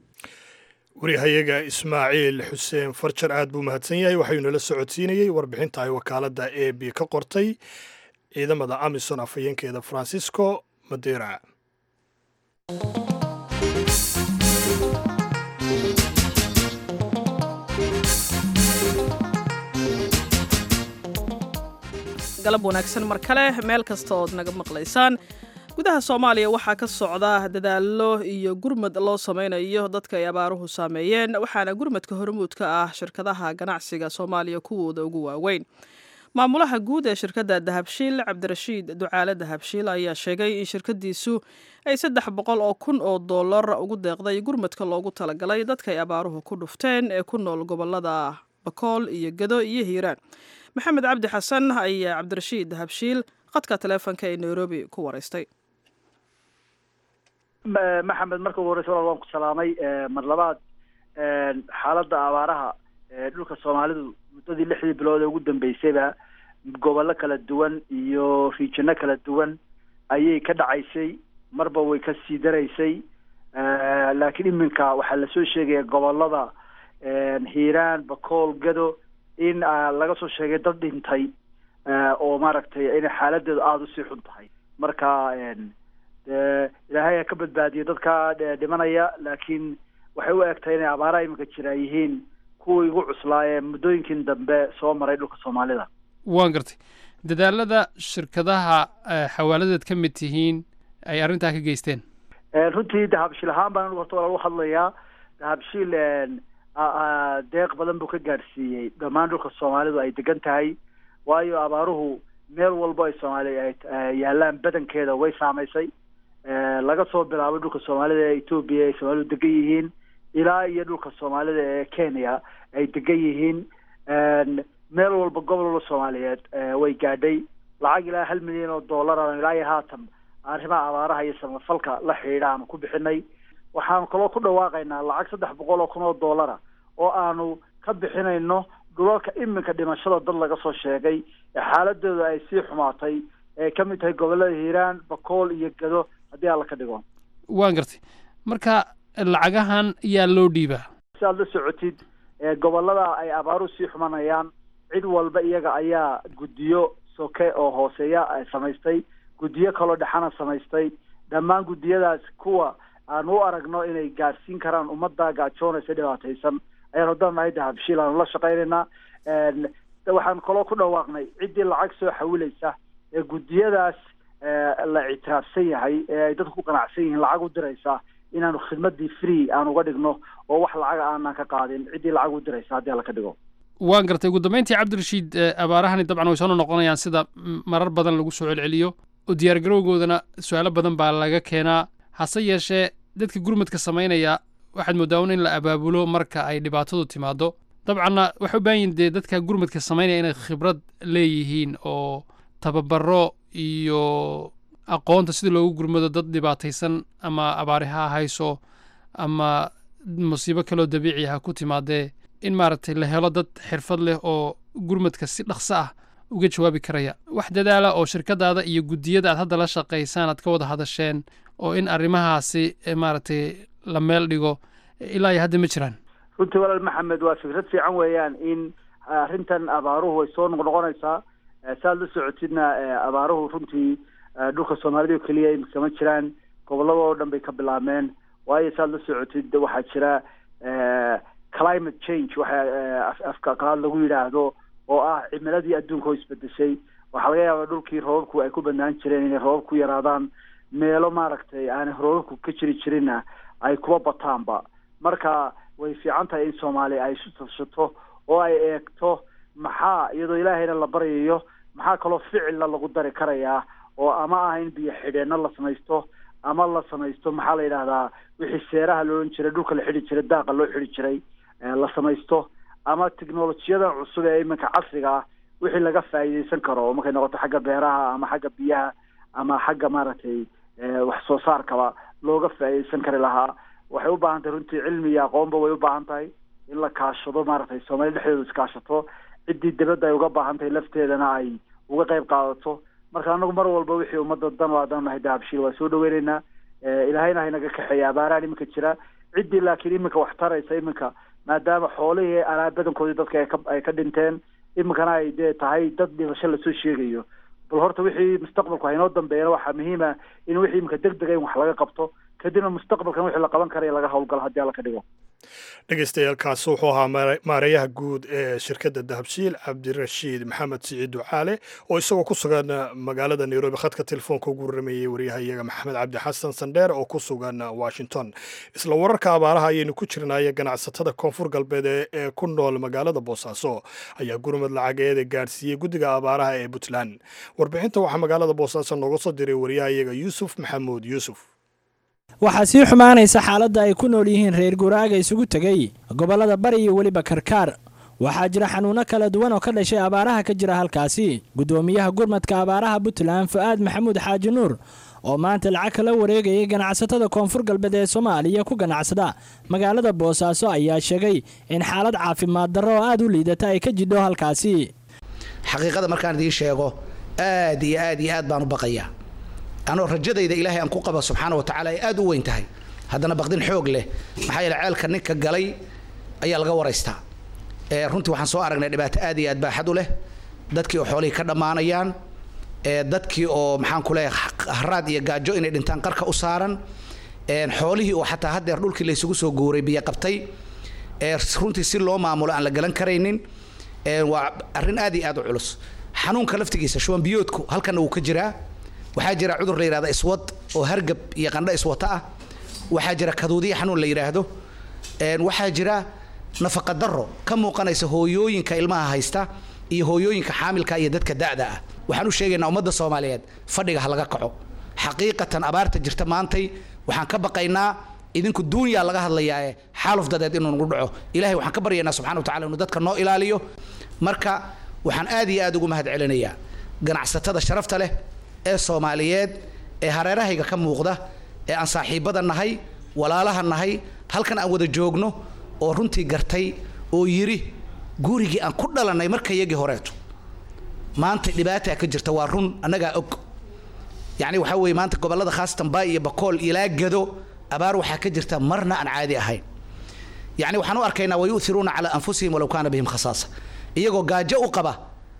warihayaga ismaaciil xuseen farjar aad buu mahadsan yahay waxayuu nala socodsiinayey warbixinta ay wakaaladda e b ka qortay ciidamada amison afhayeenkeeda francisco madera galab wanaagsan mar kale meel kasta ood naga maqlaysaan gudaha soomaaliya waxaa ka socda dadaallo iyo gurmad loo sameynayo dadka ay abaaruhu saameeyeen waxaana gurmadka hormuud ka ah shirkadaha ganacsiga soomaaliya kuwooda ugu waaweyn maamulaha guud ee shirkadda dahabshiil cabdirashiid ducaale dahabshiil ayaa sheegay in shirkadiisu ay saddex boqol oo kun oo dollar ugu deeqday gurmadka loogu talagalay dadka ay abaaruhu ku dhufteen ee ku nool gobolada bakool iyo gado iyo hiiraan maxamed cabdi xasan ayaa cabdirashiid dahabshiil khadka taleefonka ee nairobi ku waraystay maxamed marka ugu horeysa walaal waan ku salaamay mar labaad xaaladda abaaraha dhulka soomaalidu muddadii lixdii bilood ee ugu dambeysayba gobollo kala duwan iyo riijino kala duwan ayay ka dhacaysay marba way ka sii daraysay laakiin iminka waxaa lasoo sheegaya gobolada hiiraan bakool gado in laga soo sheegay dad dhintay oo maaragtay inay xaaladeedu aada usii xun tahay marka ilaahay ha ka badbaadiyo dadka dhimanaya laakiin waxay u egtahay inay abaaraha iminka jira yihiin kuwii ugu cuslaa ee muddooyinkin dambe soo maray dhulka soomaalida waan gartay dadaalada shirkadaha xawaaladeed ka mid tihiin ay arrintaa ka geysteen runtii dahabshiil ahaan baan anigu horta walaal u hadlayaa dahabshiil deeq badan buu ka gaadhsiiyey dhammaan dhulka soomaalidu ay degan tahay waayo abaaruhu meel walbo ay soomaaliya ay yaalaan badankeeda way saamaysay laga soo bilaabo dhulka soomaalida ee etoobiya ay soomaalidu degan yihiin ilaa iyo dhulka soomaalida ee kenya ay degan yihiin meel walba gobol walba soomaaliyeed way gaadhay lacag ilaa hal milyan oo dollar aan ilaa iyo haatan arrimaha abaaraha iyo samafalka la xidhiidha aanu ku bixinay waxaanu kaloo ku dhawaaqaynaa lacag saddex boqol oo kun oo dollara oo aanu ka bixinayno dhulalka iminka dhimashada dad laga soo sheegay ee xaaladooda ay sii xumaatay ee ka mid tahay gobollada hiiraan bakool iyo gado haddii alla ka dhigo waan gartay marka lacagahan yaa loo dhiibaa si aad la socotid gobollada ay abaaruhu sii xumanayaan cid walba iyaga ayaa guddiyo soke oo hooseeya samaystay guddiyo kaloo dhexana samaystay dhammaan guddiyadaas kuwa aanu u aragno inay gaadhsiin karaan ummadda gaajoonaysa dhibaataysan ayaanu danahay dahabshiil aanu la shaqaynaynaa waxaan kaloo ku dhawaaqnay ciddii lacag soo xawilaysa ee guddiyadaas la ictiraafsan yahay ee ay dadku ku qanacsan yihiin lacag u diraysa inaanu khidmadii free aan uga dhigno oo wax lacaga aanan ka qaadin ciddii lacag u diraysa haddii alla ka dhigo waan gartay ugu dambeyntii cabdirashiid abaarahani dabcan way soo noqonayaan sida marar badan lagu soo celceliyo oo diyaargarowgoodana su-aalo badan baa laga keenaa hase yeeshee dadka gurmadka samaynaya waxaad moodaa un in la abaabulo marka ay dhibaatadu timaado dabcanna waxay u baahan yihin dee dadka gurmadka samaynaya inay khibrad leeyihiin oo tababaro iyo aqoonta sida loogu gurmado dad dhibaataysan ama abaari ha hayso ama musiibo kaloo dabiici ha ku timaadee in maaragtay la helo dad xirfad leh oo gurmadka si dhaqso ah uga jawaabi karaya wax dadaala oo shirkadaada iyo guddiyada aad hadda la shaqaysaan aad ka wada hadasheen oo in arrimahaasi maaragtay la meel dhigo ilaa iyo hadda ma jiraan runtii walaal maxamed waa fikrad fiican weeyaan in arrintan abaaruhu way soo noqnoqonaysaa saaad la socotidna abaaruhu runtii dhulka soomaalida oo keliya imika ma jiraan gobollada oo dhan bay ka bilaabmeen waayo saaad la socotid waxaa jira climate change waxa afka qalaad lagu yidhaahdo oo ah cimiladii adduunka oo isbedeshay waxaa laga yaabaa dhulkii roobabku ay ku banaan jireen inay roobab ku yaraadaan meelo maaragtay aanay roobabku ka jiri jirinna ay kuba bataanba marka way fiican tahay in soomaaliya ay isu tashato oo ay eegto maxaa iyadoo ilaahayna la baryayo maxaa kaloo ficilla lagu dari karayaa oo ama ah in biyo xidheenno la samaysto ama la samaysto maxaa la yidhahdaa wixii seeraha la odhan jiray dhulka la xidhi jiray daaqa loo xidhi jiray la samaysto ama teknolojiyadan cusub ee iminka casriga ah wixii laga faa'iidaysan karo oo markay noqoto xagga beeraha ama xagga biyaha ama xagga maaragtay wax soo saarkaba looga faa'iidaysan kari lahaa waxay u baahan tahay runtii cilmi iyo aqoonba way u baahan tahay in la kaashado maaragtay soomaaliya dhexdeedu iskaashato ciddii dibadda ay uga baahan tahay lafteedana ay uga qayb qaadato marka anagu mar walba wixii ummadda dan waadaan nahay dahabshiil waa soo dhaweyneynaa ilaahayna haynaga kaxeeya abaarahan iminka jira ciddii laakiin iminka wax taraysa iminka maadaama xoolihii alaa badankoodii dadka ay ka dhinteen iminkana ay dee tahay dad dhimasho lasoo sheegayo bal horta wixii mustaqbalku haynoo dambeeyana waxaa muhiima in wixii iminka deg dega in wax laga qabto kadibna mustaqbalkan wixii la qaban karaya laga howlgalo haddii alla ka dhigo dhegeystayaaalkaas wuxuu ahaa maareeyaha guud ee shirkadda dahabshiil cabdirashiid maxamed siciid ducaale oo isagoo ku sugan magaalada nairobi khadka telefoonka ugu warramayey waryahayaga maxamed cabdi xasan sandheer oo ku sugan washington isla wararka abaaraha ayaynu ku jirnaaye ganacsatada koonfur galbeed ee ku nool magaalada boosaaso ayaa gurmad lacageeda gaadhsiiyey guddiga abaaraha ee puntland warbixinta waxaa magaalada boosaaso nooga soo diray waryahayaga yuusuf maxamuud yuusuf waxaa sii xumaanaysa xaaladda ay ku nool yihiin reer guraaga isugu tegay gobollada bari iyo weliba karkaar waxaa jira xanuuno kala duwan oo ka dhashay abaaraha ka jira halkaasi guddoomiyaha gurmadka abaaraha puntland fu-aad maxamuud xaaji nuur oo maanta lacag kala wareegayay ganacsatada koonfur galbeed ee soomaaliya ku ganacsada magaalada boosaaso ayaa sheegay in xaalad caafimaad darro oo aad u liidata ay ka jidho halkaasi xaqiiqada markaan idiin sheego aad iyo aad iyo aad baan u baqayaa anoo rajadayda ilaahay aan ku qaba subxaana wa tacaala ay aad u weyn tahay haddana baqdin xoog leh maxaa yeele ceelka ninka galay ayaa laga waraystaa runtii waxaan soo aragnay dhibaato aad iyo aad baaxad u leh dadkii oo xoolihii ka dhammaanayaan dadkii oo maxaan ku leeyahay haraad iyo gaajo inay dhintaan qarka u saaran xoolihii oo xataa haddeer dhulkii laysugu soo guuray biyo qabtay runtii si loo maamulo aan la galan karaynin waa arrin aad iyo aad u culus xanuunka laftigiisa shuban biyoodku halkana wuu ka jiraa waxaa jira cudur la yidhahda iswad oo hargab iyo qandho iswata ah waxaa jira kaduudiya xanuun la yidhaahdo waxaa jira nafaqa darro ka muuqanaysa hooyooyinka ilmaha haysta iyo hooyooyinka xaamilka iyo dadka da'da ah waxaan u sheegaynaa ummadda soomaaliyeed fadhiga ha laga kaco xaqiiqatan abaarta jirta maantay waxaan ka baqaynaa idinku duunyaa laga hadlayaae xaaluf dadeed inuu nagu dhaco ilahay waxaan ka baryaynaa subxana wa tacala inuu dadka noo ilaaliyo marka waxaan aad iyo aad ugu mahad celinayaa ganacsatada sharafta leh ee soomaaliyeed ee hareerahayga ka muuqda ee aan saaxiibbada nahay walaalaha nahay halkan aan wada joogno oo runtii gartay oo yidhi gurigii aan ku dhalannay marka iyagii horeeto maanta dhibaataa ka jirta waa run annagaa og yacni waxaa weeye maanta gobollada khaasatan baay iyo bakool ilaa gado abaar waxaa ka jirta marna aan caadi ahayn yacni waxaan u arkaynaa wayu'thiruuna calaa anfusihim walow kaana bihim khasaasa iyagoo gaajo u qaba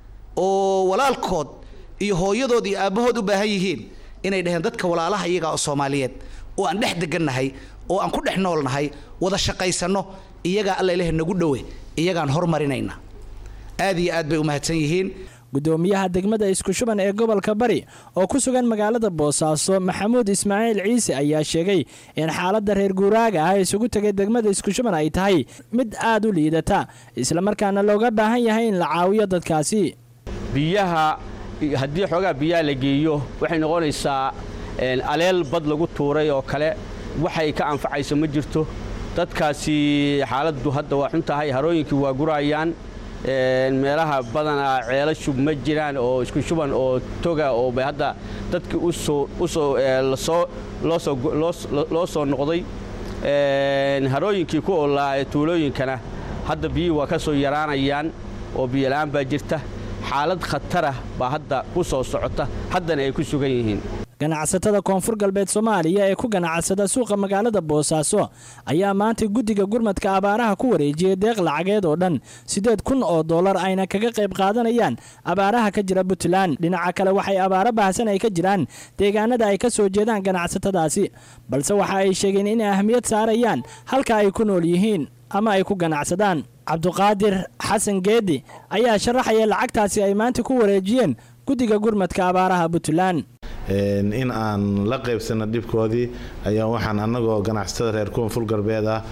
oo walaalkood iyo hooyadood iyo aabbahood u baahan yihiin inay dhaheen dadka walaalaha iyaga oo soomaaliyeed oo aan dhex degannahay oo aan ku dhex noolnahay wada shaqaysanno iyagaa alla ilaah nagu dhowe iyagaan hormarinayna aad iyo aad bay u mahadsan yihiin guddoomiyaha degmada isku shuban ee gobolka bari oo ku sugan magaalada boosaaso maxamuud ismaaciil ciise ayaa sheegay in xaaladda reer guuraaga ah isugu tegay degmada isku shuban ay tahay mid aad u liidata islamarkaana looga baahan yahay in la caawiyo dadkaasi biyaha haddii xoogaa biyaha la geeyo waxay noqonaysaa aleel bad lagu tuuray oo kale waxay ka anfacayso ma jirto dadkaasi xaaladdu hadda waa xun tahay harooyinkii waa gurayaan meelaha badanaa ceelo shub ma jiraan oo isku shuban oo toga oo bay hadda dadkii loo soo noqday harooyinkii ku oolaa ee tuulooyinkana hadda biyihii waa ka soo yaraanayaan oo biyola'aan baa jirta xaalad khatarah baa hadda ku soo socota haddana ay ku sugan yihiin ganacsatada koonfur galbeed soomaaliya ee ku ganacsada suuqa magaalada boosaaso ayaa maanta guddiga gurmadka abaaraha ku wareejiyey deeq lacageed oo dhan siddeed kun oo dollar ayna kaga qayb qaadanayaan abaaraha ka jira puntland dhinaca kale waxay abaaro baahsan ay ka jiraan deegaanada ay ka soo jeedaan ganacsatadaasi balse waxa ay sheegeen inay ahmiyad saarayaan halka ay ku nool yihiin ama ay ku ganacsadaan cabduqaadir xasan geedi ayaa sharaxaya lacagtaasi ay maanta ku wareejiyeen guddiga gurmadka abaaraha puntland in aan la qaybsano dhibkoodii ayaa waxaan annagoo ganacsatada reer koonfur galbeed ah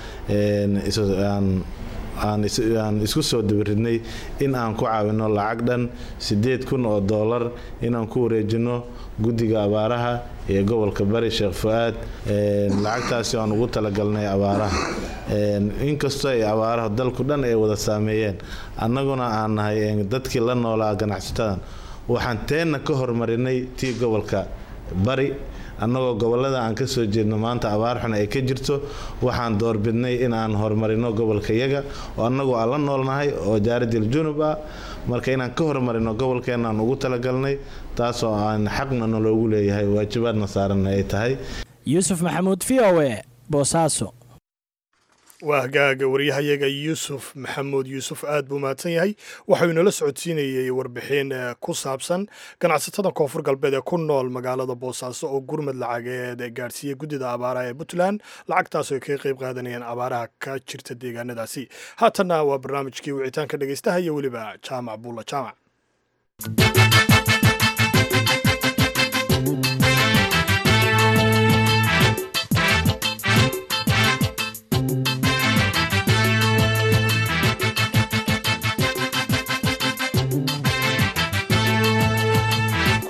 aan isku soo dabaridnay in aan ku caawino lacag dhan siddeed kun oo dollar inaan ku wareejino guddiga abaaraha ee gobolka bari sheekh fu-aad lacagtaasi aan ugu talagalnay abaaraha inkastoo ay abaaraha dalku dhan ay wada saameeyeen annaguna aan nahay dadkii la noolaa ganacsatadan waxaan teenna ka hormarinay tii gobolka bari annagoo gobolada aan ka soo jeedno maanta abaar xun ay ka jirto waxaan doorbidnay in aan horumarino gobolka yaga oo annagoo aan la noolnahay oo jaaradil junub ah marka inaan ka horumarino gobolkeenna aan ugu talagalnay taasoo aan xaqna naloogu leeyahay waajibaadna saaranna ay tahay yuusuf maxamuud v o e boosaaso waa hagaaga waryahayaga yuusuf maxamuud yuusuf aad buu mahadsan yahay waxau inala socodsiinayey warbixin ku saabsan ganacsatada koonfur galbeed ee ku nool magaalada boosaaso oo gurmad lacageed gaadhsiiyey guddida abaaraha ee puntland lacagtaas ay kaga qayb qaadanayeen abaaraha ka jirta deegaanadaasi haatanna waa barnaamijkii wicitaanka dhegaystaha iyo weliba jaamac buulla jaamac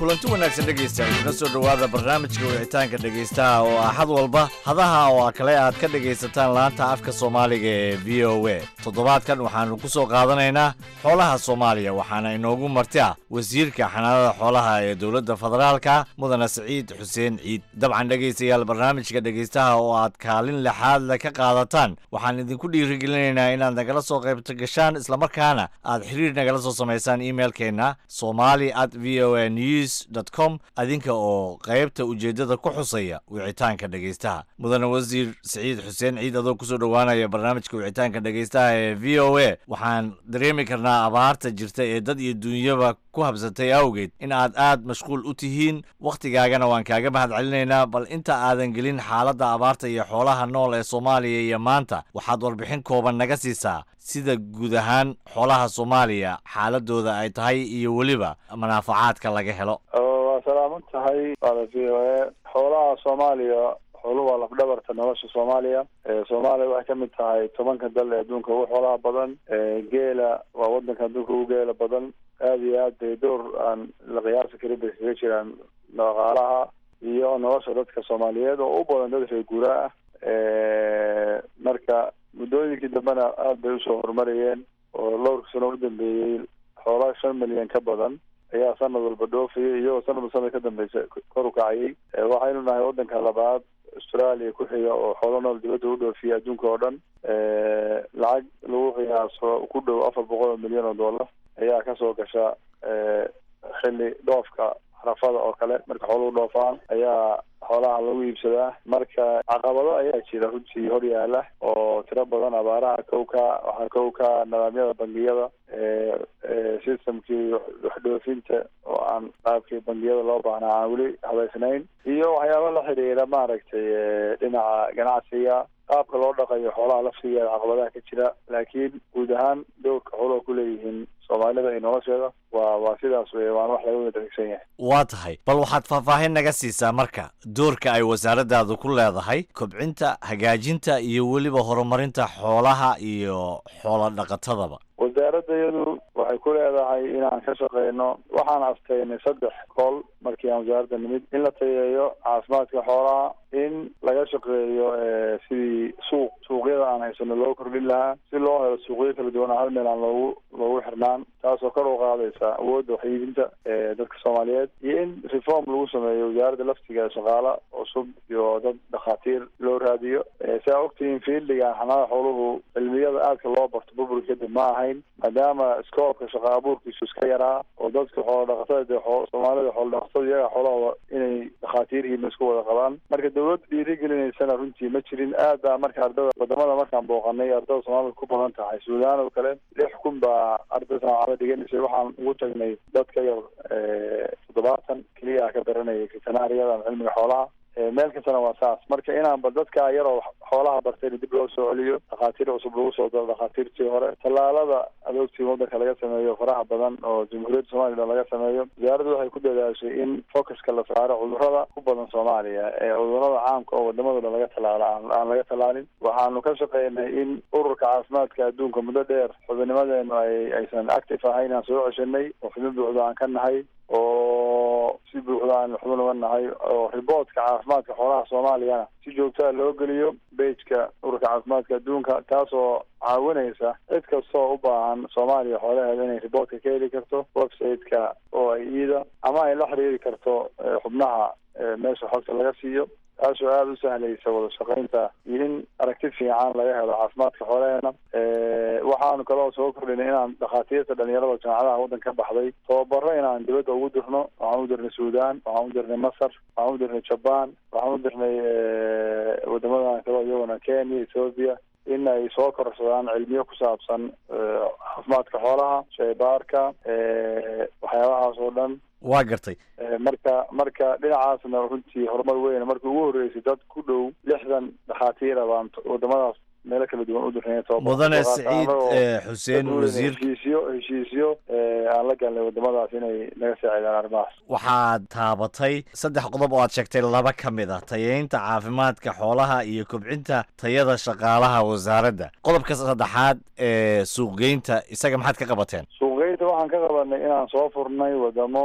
kulanti wanaagsan dhegaystayaal kuna soo dhowaada barnaamijka wicitaanka dhegaystaha oo axad walba hadaha oo kale aad ka dhegaysataan laanta afka soomaaliga ee v o a toddobaadkan waxaanu ku soo qaadanaynaa xoolaha soomaaliya waxaana inoogu marti ah wasiirka xanaanada xoolaha ee dowladda federaalka mudane siciid xuseen ciid dabcan dhegaystayaal barnaamijka dhegaystaha oo aad kaalin lixaad le ka qaadataan waxaan idinku dhiirigelinaynaa inaad nagala soo qaybto gashaan islamarkaana aad xiriir nagala soo samaysaan imailkeenna somali at v o a news com adinka oo qaybta ujeeddada ku xusaya wicitaanka dhegaystaha mudane wasiir siciid xuseen ciid adoo kusoo dhowaanaya barnaamijka wicitaanka dhegaystaha ee v o a waxaan dareemi karnaa abaarta jirta ee dad iyo duunyaba ku habsatay awgeed in aad aad mashquul u tihiin wakhtigaagana waan kaaga mahad celinaynaa bal inta aadan gelin xaaladda abaarta iyo xoolaha nool ee soomaaliya iyo maanta waxaad warbixin kooban naga siisaa sida guud ahaan xoolaha soomaaliya xaaladooda ay tahay iyo weliba manaafacaadka laga helo waa salaaman tahay waada v o a xoolaha soomaaliya xooluhu waa lafdhabarta nolosha soomaaliya soomaaliya waxay kamid tahay tobanka dal ee adduunka ugu xoolaha badan geela waa wadanka adduunka ugu geela badan aada iyo aad bay door aan la qiyaasi karin bay kaga jiraan dhaqaalaha iyo nolosha dadka soomaaliyeed oo u badan dad reer guuraa ah marka muddooyinkii dambena aada bay usoo horumarayeen oo dhowrka sano u dambeeyey xoolaa shan milyan ka badan ayaa sanad walba dhoofayay iyagoo sanadba sanad ka dambeysa kor u kacayay waxaynu nahay wadanka labaad australia ku xiga oo xoolo nool dibadda u dhoofiya adduunka oo dhan lacag lagu qiyaaso ku dhow afar boqol oo milyan oo dollar ayaa kasoo gasha xilli dhoofka xarafada oo kale marka xooluhu dhoofaan ayaa xoolaha lagu iibsadaa marka caqabado ayaa jira runtii hor yaala oo tiro badan abaaraha kowka waxaa kowka nidaamyada bangiyada systemkii waxdhoofinta oo aan qaabkii bangiyada loo baahnaa aan weli habaysnayn iyo waxyaaba la xidhiira maaragtay dhinaca ganacsiga qaabka loo dhaqayo xoolaha laftigeeda caqabadaha ka jira laakiin guud ahaan dowrka xooluha ku leeyihiin soomaalida iyo nolosheeda waa waa sidaas wey waana wax laga wada dhegsan yahay waa tahay bal waxaad faahfaahin naga siisaa marka doorka ay wasaaradaadu ku leedahay kobcinta hagaajinta iyo weliba horumarinta xoolaha iyo xoolo dhaqatadaba wasaaradda iyadu waxay ku leedahay inaan ka shaqeyno waxaan asteynay saddex kool markii aan wasaaradda nimid in la tayeeyo caafimaadka xoolaha in laga shaqeeyo sidii suuq suuqyada aan haysano loo kordhin lahaa si loo helo suuqyo kala duwan hal meel aan loogu loogu xirnaan taasoo kor u qaadaysa awoodda waxyiibinta dadka soomaaliyeed iyo in reform lagu sameeyo wasaaradda laftiga shaqaala cusub iyo dad dhakhaatiir loo raadiyo si aa ogtihiin fiildigan xanaada xooluhu cilmiyada aadka loo barto burbur kadib ma ahayn maadaama scoobka shaqa abuurkiisu iska yaraa oo dadka xoolo dhaqatada dee soomaalida xoolo dhaqatada iyaga xoolahooda inay dhakhaatiirhiima isku wada qabaan marka dawladda dhiirigelinaysana runtii ma jirin aad baa marka ardada wadamada markaan booqanay ardada soomaalida ku badan tahay suudaan oo kale lix kun baa arday saacada dhiganaysay waxaan ugu tagnay dad ka yar toddobaatan keliya ah ka baranayay veterinariada ama cilmiga xoolaha meel kastana waa saas marka inaanba dadka yaroo xoolaha bartayna dib loo soo celiyo dhakhaatiir cusub lagu soo daro dhakhaatiirtii hore tallaalada adoogtii wadanka laga sameeyo faraha badan oo jamhuuriyadda somalilan laga sameeyo wasaaraddu waxay ku dadaashay in focuska la saaro cudurrada ku badan soomaaliya ee cudurrada caamka oo wadamada dhan laga tallaalo aan laga tallaalin waxaanu ka shaqeynay in ururka caafimaadka adduunka muddo dheer xubinimadeenu ay aysan active ahayn aan soo ceshanay oo xubin buuxda aan ka nahay oo si buuxda aan xubin uga nahay oo riboortka caafimaadka xoolaha soomaaliyana si joogtaa loo geliyo bejka ururka caafimaadka adduunka taasoo caawinaysa cid kastoo u baahan soomaaliya xoolaheeda inay riboortka ka heli karto website-ka oo ay iida ama ay la xiriiri karto xubnaha meesha xogta laga siiyo taasoo aada u sahlaysa wada shaqaynta iyo in aragti fiican laga helo caafimaadka xoolaheena waxaanu kaloo soo kordhinay inaan dhakhaatiirta dhalinyarada jaamacadaha waddanka ka baxday tababaro inaan dibadda ugu dirno waxaan u dirnay suudaan waxaan u dirnay masar waxaan u dirnay jaban waxaan u dirnay wadamadan kaloo iyaguna kenya ethoopia in ay soo korsadaan cilmiyo ku saabsan caafimaadka xoolaha shaybaarka waxyaabahaas oo dhan waa gartay marka marka dhinacaasna runtii horumar weyn markii ugu horreysay dad ku dhow lixdan dhakhaatiira baan wadamadaas meelo kala duwan u dirnay mudane siciid xuseen wasiir heshiisyo heshiisyo aan la galnay wadamadaas inay naga saacidaan arrimahaas waxaad taabatay saddex qodob oo aad sheegtay laba ka mid ah tayeynta caafimaadka xoolaha iyo kobcinta tayada shaqaalaha wasaaradda qodobka saddexaad ee suuqgeynta isaga maxaad ka qabateen suuqgeynta waxaan ka qabanay inaan soo furnay wadamo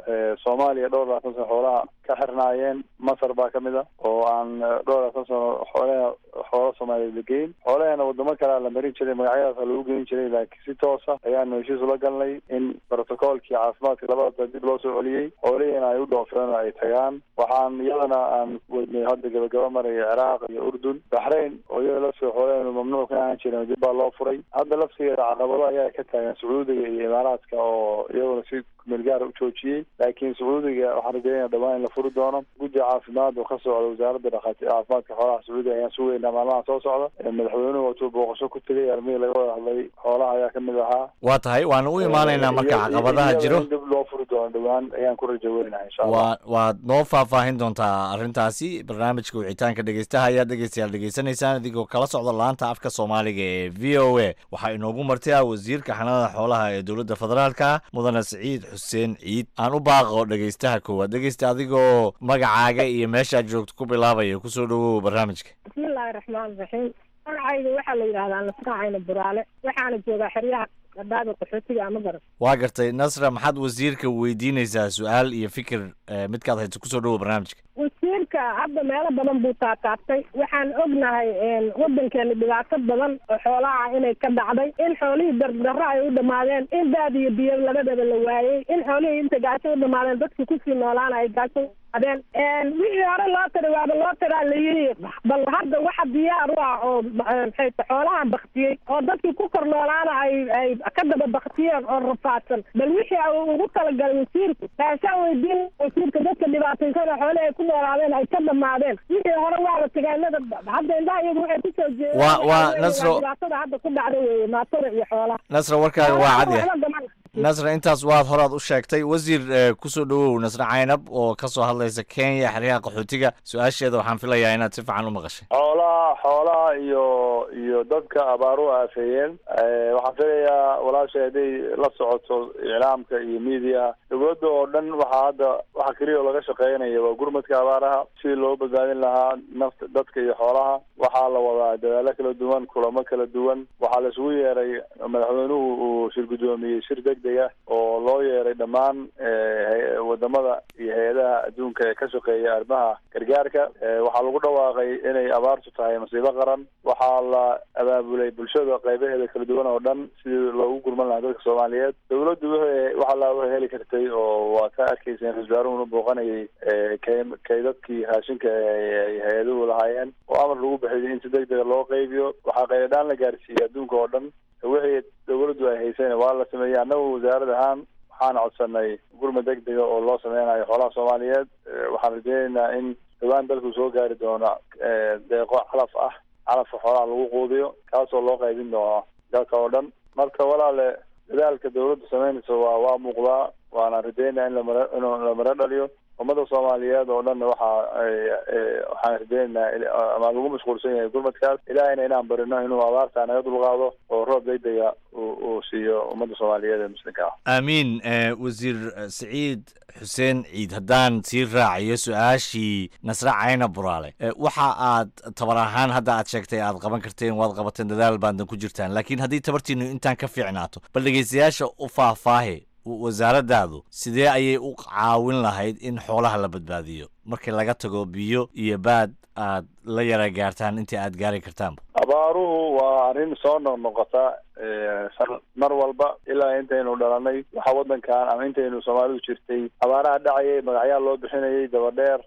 soomaaliya dhowr labaatan sano xoolaha ka xirnaayeen masar baa kamid a oo aan dhowr labaatan sano xoolaha xoola soomaaliya la geyn xoolaheena wadamo kalea la marin jiray magacyadaasa lagu geyn jiray laakiin si toosa ayaanu heshiis ula galnay in protocoolkii caafimaadka labadaba dib loo soo celiyey xoolihiina ay u dhoofeen oo ay tagaan waxaan iyadana aan wadnay hadda gabagaba maraya ciraaq iyo urdun baxrayn oo iyada laftiga xoolaheenu mamnuuc ka ahaan jiren dib baa loo furay hadda laftigeeda caqabado ayaa ka taagan sacuudiga iyo imaaraadka oo iyaguna si melgaar u joojiyey laakiin sacuudiga waxaan rajeynaya dhawaan in la furi doono guddi caafimaad oo ka socda wasaaradda dhakhaati caafimaadka xoolaha sacuudiga ayaan sugeynaa maalmaha soo socda madaxweynuhu watuu booqasho ku tegay armihii laga wada hadlay xoolaha ayaa kamid ahaa waa tahay waana u imaanaynaa marka caqabadaha jiro in dib loo furi doono dhawaan ayaan ku rajo weynaha insha allah waa waad noo faahfaahin doontaa arrintaasi barnaamijka wicitaanka dhegeystaha ayaad dhegeystayaal dhegeysanaysaan idigoo kala socda laanta afka soomaaliga ee v o a waxaa inoogu martay ah wasiirka xanaanada xoolaha ee dowladda federaalka mudane siciid xuseen ciid aan u baaqo dhegeystaha koowaad dhegeysta adigoo magacaaga iyo meeshaad joogto ku bilaabaya kusoo dhawow barnaamijka bismillaahi raxmaan raxiim magacayga waxaa la yidhahdaa nasracayna buraale waxaana joogaa xeryaha dhadhaada qaxootiga ama garan waa gartay nasra maxaad wasiirka weydiinaysaa su-aal iyo fikir midkaad hayso kusoo dhawow barnaamijka wasiirka hadda meelo badan buu taataabtay waxaan ognahay wadankeena dhibaato badan oo xoolaha inay ka dhacday in xoolihii dardarro ay u dhamaadeen in daad iyo biyo labadaba la waayey in xoolihii inta gaajo u dhamaadeen dadkii kusii noolaana ay gaajo adeen wixii hore loo tiri waaba loo tiraa la yidhi bal hadda waxa diyaar u ah oo maxay ta xoolaha baktiyey oo dadkii ku kor noolaana ay ay ka daba baktiyeen oo rafaadsan bal wixii uu ugu talagalay wasiirku taasaan weydiin wasiirka dadka dhibaataysan oo xoolihii ay ku noolaadeen ay ka dhamaadeen wixii hore waaba tagaanada hadda indhaha iyagu waxay kusoo jeedeen Waa- waa Nasro- dhibaatada hadda ku dhacda weeye maatada iyo xoolaha nasra warkaaga waa cad yahay Waxba gaman- nasra intaas waad horaad u sheegtay wasiir eh, kusoo dhawow nasre caynab oo ka soo hadlaysa kenya xeryaha qaxootiga su-aasheeda waxaan filayaa inaad si fiican u maqashay xoolaha xoolaha iyo iyo dadka abaaruhu aafeeyeen Eh, waxaan filayaa walaashay hadday la socoto iclaamka iyo media dowladda oo dhan waxaa hadda waxa keliya oo laga shaqeynaya waa gurmadka abaaraha sidii loo badbaadin lahaa nafta dadka iyo xoolaha waxaa la wadaa dadaalo kala duwan kulamo kala duwan waxaa la isugu yeeray madaxweynuhu uu shir guddoomiyey shir degdeg ah oo loo yeeray dhammaan eh, hay- wadamada iyo hay-adaha adduunka ee ka shaqeeya arrimaha gargaarka Eh, waxaa lagu dhawaaqay inay abaartu tahay masiibo qaran waxaa la abaabulay bulshada qaybaheeda kala duwan oo dhan sidii loogu gurman lahaa dadka soomaaliyeed dowladdu wixii waxa laa heli kartay oo waa ka arkayseen ra-iisul wasaaruhuna booqanayay eh, kay- kaydadkii raashinka ee ay hay-aduhu lahaayeen oo amar lagu bixiyay in si degdega loo qaybiyo waxaa qayladhaan la gaarsiiyey adduunka oo dhan wixii dowladdu ay haysayna waa la sameeyey annagu wasaarad ahaan waxaan codsanay gurmad degdega oo loo sameynayo xoolaha soomaaliyeed Eh, waxaan rajeynaynaa in dhawaan dalku soo gaari doono eh, deeqo calaf ah calafka xoolaha lagu quudiyo kaasoo loo qaybin doono dalka oo dhan marka walaale dadaalka dowladdu sameynaysa waa waa muuqdaa waana rajeynaya in lamara inuu la maro dhaliyo ummada soomaaliyeed oo dhanna waxa ay eh, waxaan rajeynaynaa il- ama lagu mashquulsan yahay gurmadkaas ilaahayna inaan barino inuu abaarta naga dulqaado oo roob degdega uu uu siiyo ummadda soomaaliyeed ee muslimka ah aamiin eh, wasiir eh, siciid xuseen ciid haddaan sii raaciyo su-aashii nasre cayna buraale Eh, waxa aad tabar ahaan hadda aad sheegtay aad qaban karteen waad qabateen dadaal baadna ku jirtaan laakiin haddii tabartiinu intaan ka fiicnaato bal dhegeystayaasha u faahfaahi w- wasaaradaadu sidee ayay u caawin lahayd in xoolaha la badbaadiyo markii laga tago biyo iyo baad aad la yara gaartaan intii aad gaari kartaanba abaaruhu waa arrin soo noqnoqota eh, san- mar walba ilaa intaynu dhalanay waxa wadankan ama intaynu soomaalidu jirtay abaaraha dhacayay magacyaa loo bixinayay dabadheer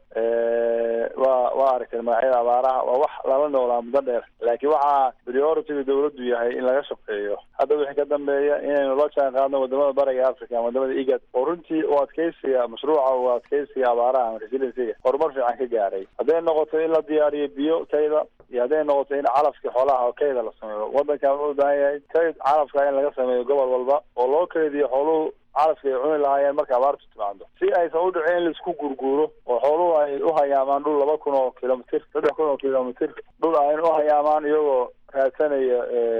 eh, waa waa aragtay magacyada abaaraha waa wax lala noolaa muddo dheer laakiin waxaa prioritiga dowladdu yahay in laga shaqeeyo hadda wixii ka dambeeya inaynu la jaan qaadno wadamada bariga africa ama wadamada igad oo runtii u adkeysiga mashruuca u adkeysiga abaaraha ama resiliensiga horumar fiican ka gaaray hadday noqoto in la diyaariyo biyo kayda iyo hadday noqoto in calafka xoolaha oo kayda la sameeyo wadankan wuxuu u baahan yahay kayd calafka in laga sameeyo gobol walba oo loo kaydiyo xooluhu calafka ay cuni lahaayeen marka abaartu timaado si aysan u dhicin in laisku gurguuro oo xooluhu ay u hayaamaan dhul laba kun oo kilomitir saddex kun oo kilomitir dhul ay u hayaamaan iyagoo raadsanaya eh,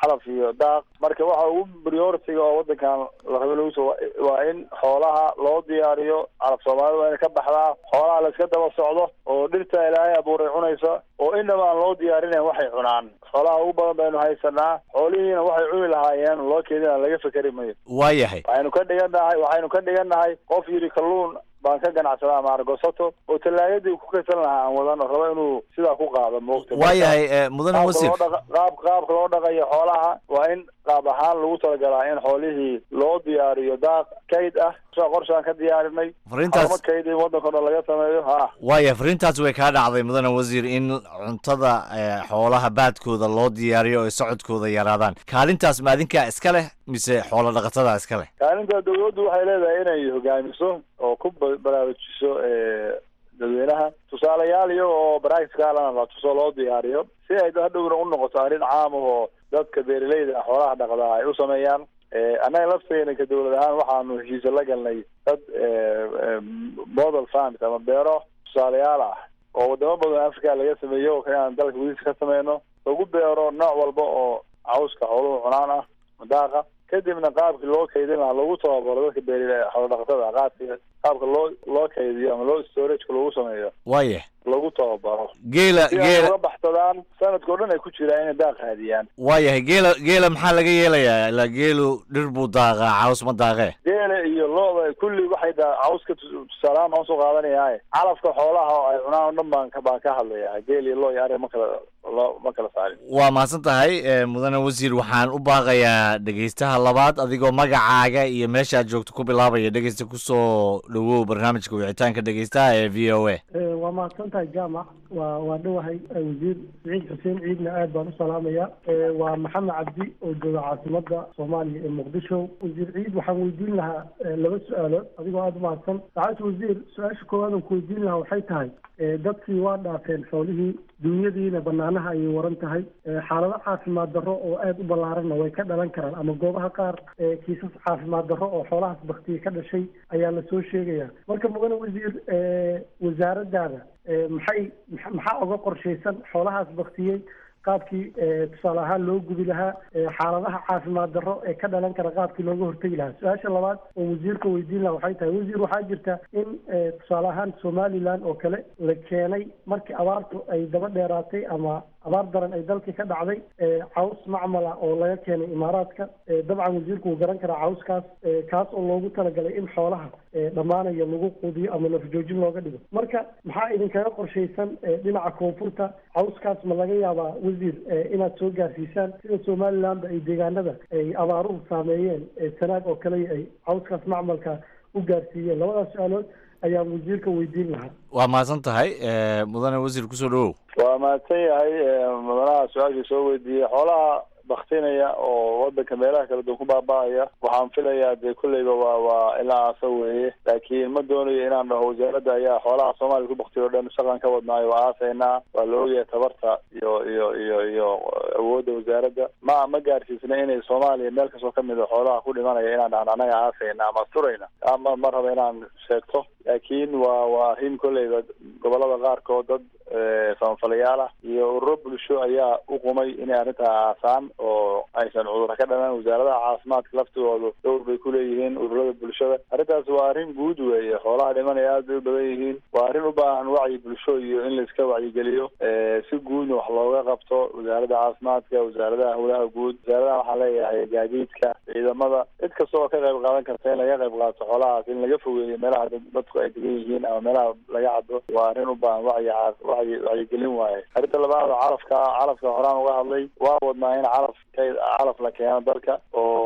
calaf iyo daaq marka waxa ugu prioritiga oo wadankan la rabo lagu soo waa in xoolaha loo diyaariyo calaf soomaalida waa ina ka baxdaa xoolaha la iska daba socdo oo dhirta ilaahay abuuray cunaysa oo inaba aan loo diyaarinayn waxay cunaan xoolaha ugu badan baynu haysanaa xoolihiina waxay cuni lahaayeen loo keedina laga fekeri mayo waayahay waxaynu ka dhigannahay waxaynu ka dhigannahay qof yidhi kalluun baan ka ganacsadaa maargosato oo tallaagadii ku kaysan lahaa aan wadan rabo inuu sidaa ku qaado moogta waayahay eh, mudane qaabka wasiir loo dhaqa- qaab qaabka loo dhaqayo xoolaha waa in qaab ahaan lagu talagalaa in xoolihii loo diyaariyo daaq kayd ah sida qorshaan ka diyaarinay Fariintaas- xarumo kayd in waddanka o dhan laga sameeyo ha waaya fariintaas way kaa dhacday mudane wasiir in cuntada eh, xoolaha baadkooda loo diyaariyo oo socodkooda yaraadaan kaalintaas ma adinkaa iska leh mise xoolo dhaqatada iska leh kaalinta dawladdu waxay leedahay inay hogaamiso oo ku ba- baraarujiso eh, dadweynaha tusaalayaal iyaga oo practicalana la tuso loo diyaariyo si ay hadhowna u noqoto arrin caam ah oo dadka beeraleyda ah xoolaha dhaqdaa ay u sameeyaan Eh, annaga lafteena ka dawlad ahaan waxaanu heshiise la galnay dad eh, eh, model farms ama beero tusaalayaal ah oo wadamo badan africa laga sameeyo oo inaan dalka gudihiisa ka sameyno lagu beero nooc walba oo cawska xooluhu cunaan ah daaqa kadibna qaabkii loo kaydin lahaa lagu tababaro dadka beeri xoolo dhaqatada ah qaabki qaabka loo loo kaydiyo ama loo storageka lagu sameeyo waaya lagu tababaro geela si ay geela uga baxsadaan sanadkao dhan ay ku jiraan inay daaq raadiyaan waayahay geela geela maxaa laga yeelayaa ilaa geelu dhir buu daaqaa caws ma daaqee geela iyo lo-da kulli waxay daa cawska tus- tusaalehaan baan usoo qaadanaya calafka xoolaha oo ay cunaan oo dhan baan ka baan ka hadlaya geel iyo lo iyo ari ma kala lo ma kala saarin waa mahadsan tahay eh, mudane wasiir waxaan u baaqayaa dhegeystaha labaad adigoo magacaaga iyo meeshaad joogto ku bilaabaya dhegeysta kusoo dhawow barnaamijka wicitaanka dhegeystaha ee v o a waa mahadsan tahay jaamac waa waa dhowahay eh, wasiir siciid xuseen ciidna aad baan u salaamaya Eh, waa maxamed cabdi oo jooga caasimada soomaaliya ee muqdisho wasiir ciid waxaan weydiin lahaa eh, laba su-aalood adigoo aada u mahadsan saacadda wasiir su-aasha koowaad aan ku weydiin lahaa waxay tahay eh, dadkii waa dhaafeen xoolihii dunyadiina banaanaha ayay waran tahay Eh, xaalado caafimaad darro oo aada u ballaaranna way ka dhalan karaan ama goobaha qaar eh, kiisas caafimaad darro oo xoolahaas baktiye ka dhashay ayaa lasoo sheegaya marka mudane wasiir eh, wasaaradaada eh, maxay maxa- maxaa oga qorshaysan xoolahaas baktiyey qaabkii eh, tusaale ahaan loo gubi lahaa eh, xaaladaha caafimaad darro ee ka dhalan kara qaabkii looga hortegi lahaa su-aasha labaad oo wasiirka weydiin lahaa waxay tahay wasiir waxaa jirta in eh, tusaale ahaan somaliland oo kale la keenay markii abaartu ay daba dheeraatay ama abaar daran ay dalkii ka dhacday eh, caws macmala oo laga keenay imaaraadka Eh, dabcan wasiirku wuu garan karaa cawskaas eh, kaas oo loogu talagalay in xoolaha eh, dhammaanaya lagu quudiyo ama lafjoojin looga dhigo marka maxaa idinkaga qorshaysan eh, dhinaca koonfurta cawskaas ma laga yaabaa wasiir eh, inaad soo gaarsiisaan sida somalilandba ay deegaanada ay abaaruhu saameeyeen eh, sanaag oo kale ay cawskaas macmalka u gaarsiiyeen labadaas su-aalood ayaan wasiirka weydiin lahaa waa mahadsan tahay eh, mudane wasiir kusoo dhawow waa mahadsan yahay eh, mudanaha su-aashii soo weydiiyey xoolaha baktinaya oo wadanka meelaha kala duwan ku baaba'aya waxaan filayaa dee kolleyba waa waa ilaa aasa weeye laakiin ma doonayo inaan dhaho wasaaradda ayaa xoolaha soomaaliya ku baktiyo o dhan shaqan ka wadnaayo waa aasaynaa waa la ogyahay tabarta iyo iyo iyo iyo awoodda wasaaradda ma ma gaarsiisna inay soomaaliya meel kastoo kamid a xoolaha ku dhimanaya inaan dhahno annaga aasayna ama asturayna ama ma raba inaan sheegto laakiin waa waa arrin kolleyba gobolada qaarkood dad eh, samafalayaal ah iyo ururo bulsho ayaa u qumay inay arrintaa aasaan oo aysan cudurra ka dhalan wasaaradaha caafimaadka laftigoodu dowr bay ku leeyihiin ururada bulshada arrintaas waa arrin guud weeye xoolaha dhimanaya aad bay u badan yihiin waa arrin u baahan wacyi bulsho iyo in laiska wacyigeliyo eh, si guudna wax looga qabto wasaaradda caafimaadka wasaaradaha howlaha guud wasaaradaha waxaan leeyahay gaadiidka ciidamada cid kasta oo ka qayb qaadan karta in laga qayb qaato xoolahaas in laga fogeeyo meelaha dad- dadku ay degan yihiin ama meelaha laga cado waa arrin u baahan wacyi caaf- wacyi wacyigelin waaye arrinta labaad oo calafka calafka horaan uga hadlay waa wadnaa in calaf kayd calaf la keeno dalka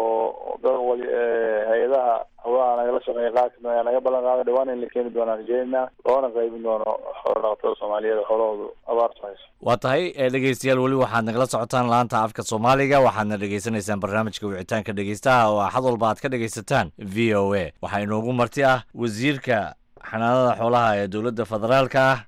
oo dad wali eh, hay-adaha hawlaha nagala shaqeeya qaar kamid ayaa naga ballan qaaday dhawaan in la keeni doonaan rajeynaa loona qaybin doono xoolo dhaqatada soomaaliyeed oo xoolahoodu abaartu hayso waa tahay eh, dhegeystayaal weli waxaad nagala socotaan laanta afka soomaaliga waxaadna dhegeysanaysaan barnaamijka wicitaanka dhegeystaha oo axad walba aad ka dhegeysataan v o a waxaa inoogu marti ah wasiirka xanaanada xoolaha ee dowladda federaalka ah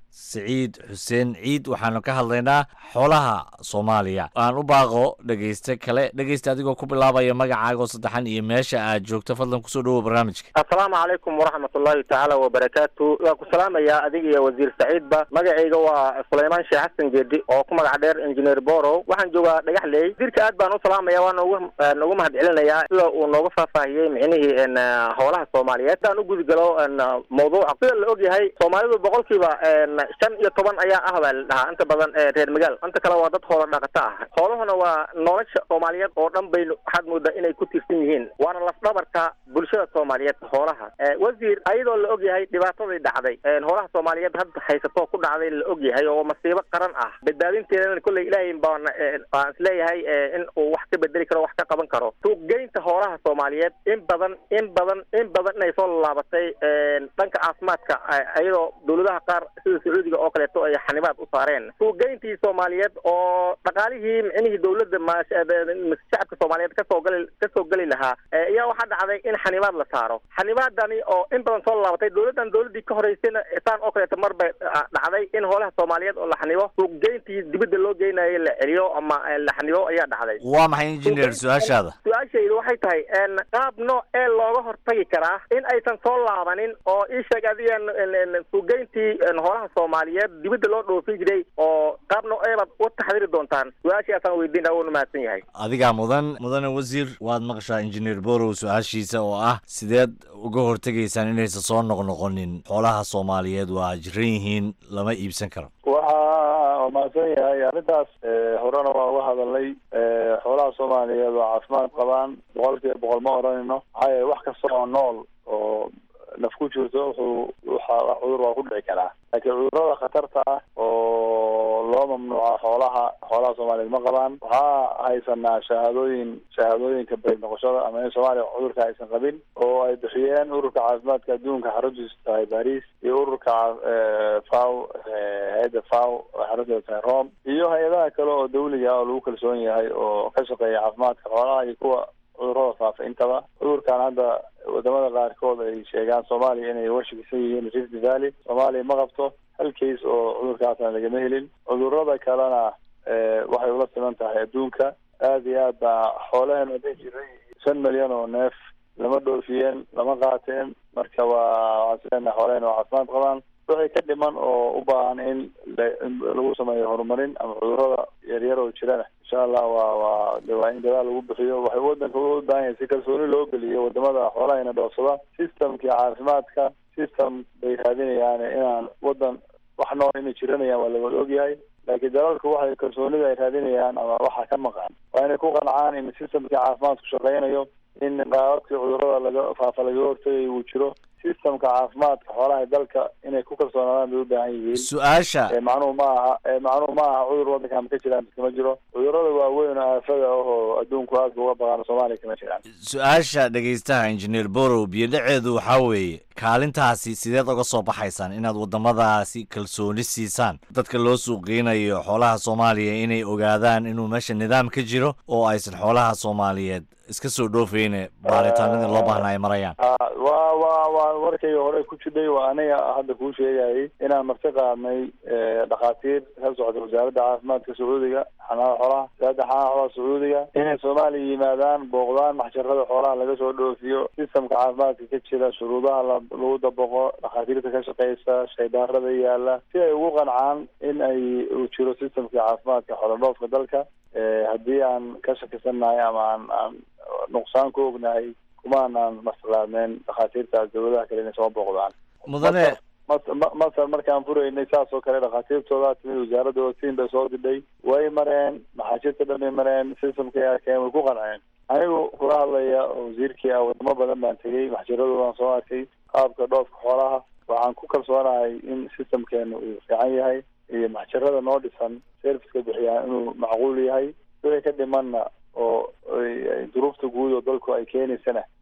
siciid xuseen ciid waxaanu ka hadlaynaa xoolaha soomaaliya aan u baaqo dhegeyste kale dhegeysta adigoo ku bilaabaya magacaaga oo saddexan iyo meesha aad joogto fadlan kusoo dhawow barnaamijka assalaamu calaykum waraxmatullaahi tacaala wabarakaatu waan ku salaamayaa adiga iyo wasiir saciidba magacayga waa sulaymaan sheekh xasan geedi oo ku magac dheer injineer borow waxaan joogaa dhagaxley wasiirka aad baan u salaamaya waan ugu ugu mahad celinayaa sida uu nooga faahfaahiyey micnihii n howlaha soomaaliyeed sidaan u gudgalo mawduuca sida la ogyahay soomaalidu boqolkiiba shan iyo toban ayaa ah baa la dhahaa inta badan reer magaal inta kale waa dad hoola dhaqato ah xoolahuna waa nolosha soomaaliyeed oo dhan bay waxaad moodaa inay ku tiirsan yihiin waana lafdhabarka bulshada soomaaliyeed xoolaha wasiir ayadoo la ogyahay dhibaatadii dhacday hoolaha soomaaliyeed hadda haysato ku dhacday la ogyahay oo masiibo qaran ah badbaadinteedana kolley ilaahay baan aan isleeyahay in uu wax ka bedeli karo wax ka qaban karo suuqgeynta hoolaha soomaaliyeed in badan in badan in badan inay soo laabatay dhanka caafimaadka ayadoo dowladaha qaar sida sacuudiga oo kaleeto ay xanibaad u saareen suuqgeyntii soomaaliyeed oo dhaqaalihii micnihii dowladda shacabka soomaaliyeed kasoo gali kasoo geli lahaa ayaa waxaa dhacday in xanibaad la saaro xanibaadani oo in badan soo laabatay dowladdan dowladdii ka horeysayna saan oo kaleeto mar bay dhacday in hoolaha soomaaliyeed oo la xanibo suuqgeyntii dibadda loo geynayo la celiyo ama la xanibo ayaa dhacday waa maxay injineer su-aashaada su-aashaydu waxay tahay qaab nooc ee looga hortagi karaa in aysan soo laabanin oo ii sheeg adiga suuqgeyntii hoolaha soomaaliyeed dibadda loo dhoofin jiray oo qaab nooc ee baad u taxdiri doontaan su-aashaasaan weydiina wuuna mahadsan yahay adigaa mudan mudane wasiir waad maqashaa injineer borow su-aashiisa oo ah sideed uga hortegaysaan inaysan soo noqnoqonin xoolaha soomaaliyeed waa jiran yihiin lama iibsan karo waxa mahadsan yahay arrintaas horena waa uga hadalnay xoolaha soomaaliyeed oo caafimaad qabaan boqol kiiba boqol ma odhanayno maxaa yeele wax kasta oo nool oo naf ku jirto wuxuu waxa cudur waa ku dhici karaa laakiin cudurada khatarta ah oo loo mamnuuca xoolaha xoolaha soomaaliyeed ma qabaan waxaa haysanaa shahaadooyin shahaadooyinka beri noqoshada ama in soomaaliya cudurka aysan qabin oo ay bixiyeen ururka caafimaadka adduunka xaruntiisu tahay baris iyo ururka faw hay-adda faw oo xarunteedu tahay rome iyo hay-adaha kale oo dawliga oo lagu kalsoon yahay oo ka shaqeeya caafimaadka xoolaha iyo kuwa cudurada faafa intaba cudurkan hadda wadamada qaarkood ay sheegaan soomaaliya inay uga shakisan yihiin rift valley soomaaliya ma qabto hal case oo cudurkaasna lagama helin cudurada kalena waxay ula siman tahay adduunka aad iyo aad baa xoolaheen hadday jiray shan milyan oo neef lama dhoofiyeen lama qaateen marka waa waxaan islenahay xoolaheen waa caafimaad qabaan wixii ka dhiman oo u baahan in lagu sameeyo horumarin ama cudurada yaryar oo jirana insha allah waa waa de waa in dadaal lagu bixiyo waxay wadanka u baahan yahay si kalsooni loo geliyo wadamada xoolahayna dhoofsada systemkii caafimaadka system bay raadinayaan inaan wadan wax nool inay jiranayaan waa lawada ogyahay laakiin dalalku waxay kalsoonida ay raadinayaan ama waxa ka maqan waa inay ku qancaan in systemkii caafimaadku shaqeynayo in qaababkii cudurada laga faafa lagaga hortagay uu jiro systemka caafimaadka xoolaha dalka inay ku kalsoonaadaan bay u baahan yihiin su-aasha macnuhu ma aha macnuhu ma aha cudur wadanka ma ka jiraan kama jiro cudurada waaweyn oo aafada ah oo adduunku aadka uga baqaano soomaaliya kama jiraan su-aasha dhegaystaha injineer borow biyodhaceedu waxaa weeye kaalintaasi sideed uga soo baxaysaan inaad wadamadaasi kalsooni siisaan dadka loo suuqgeynayo xoolaha soomaaliya inay ogaadaan inuu meesha nidaam ka jiro oo aysan xoolaha soomaaliyeed iska soo dhoofeyne baaritaanadii loo baahna ay marayaan wa wa waa warkayga hore ku jidhay waa aniga hadda kuu sheegayay inaan marti qaadnay dhakhaatiir ka socda wasaaradda caafimaadka sacuudiga xanaana xoolaha wasaaradda xanaana xoolaha sacuudiga inay soomaaliya yimaadaan booqdaan maxjarada xoolaha laga soo dhoofiyo sistamka caafimaadka ka jira shuruudaha lagu dabaqo dhakhaatiirta ka shaqeysa shaydaarada yaala si ay ugu qancaan in ay uu jiro sistamkii caafimaadka xoolodhoofka dalka haddii aan ka shakisannahay ama aan aan nuqsaan ku ognahay kumaanaan maslaadneen dhakhaatiirtaas dawladaha kale inay soo booqdaan mudane masar markaan furaynay saas oo kale dhakhaatiirtooda timid wasaaradda wasiin bay soo didhay way mareen maxaashirta dhan bay mareen systemkay arkeen way ku qanceen anigu kula hadlaya oo wasiirkii ah wadamo badan baan tegey maxjiradoodaan soo arkay qaabka dhoofka xoolaha waxaan ku kalsoonahay in systemkeena uu fiican yahay iyo maxjarada noo dhisan serviceka bixiyaan inuu macquul yahay wixii ka dhimanna oo duruufta guud oo dalku ay keenaysana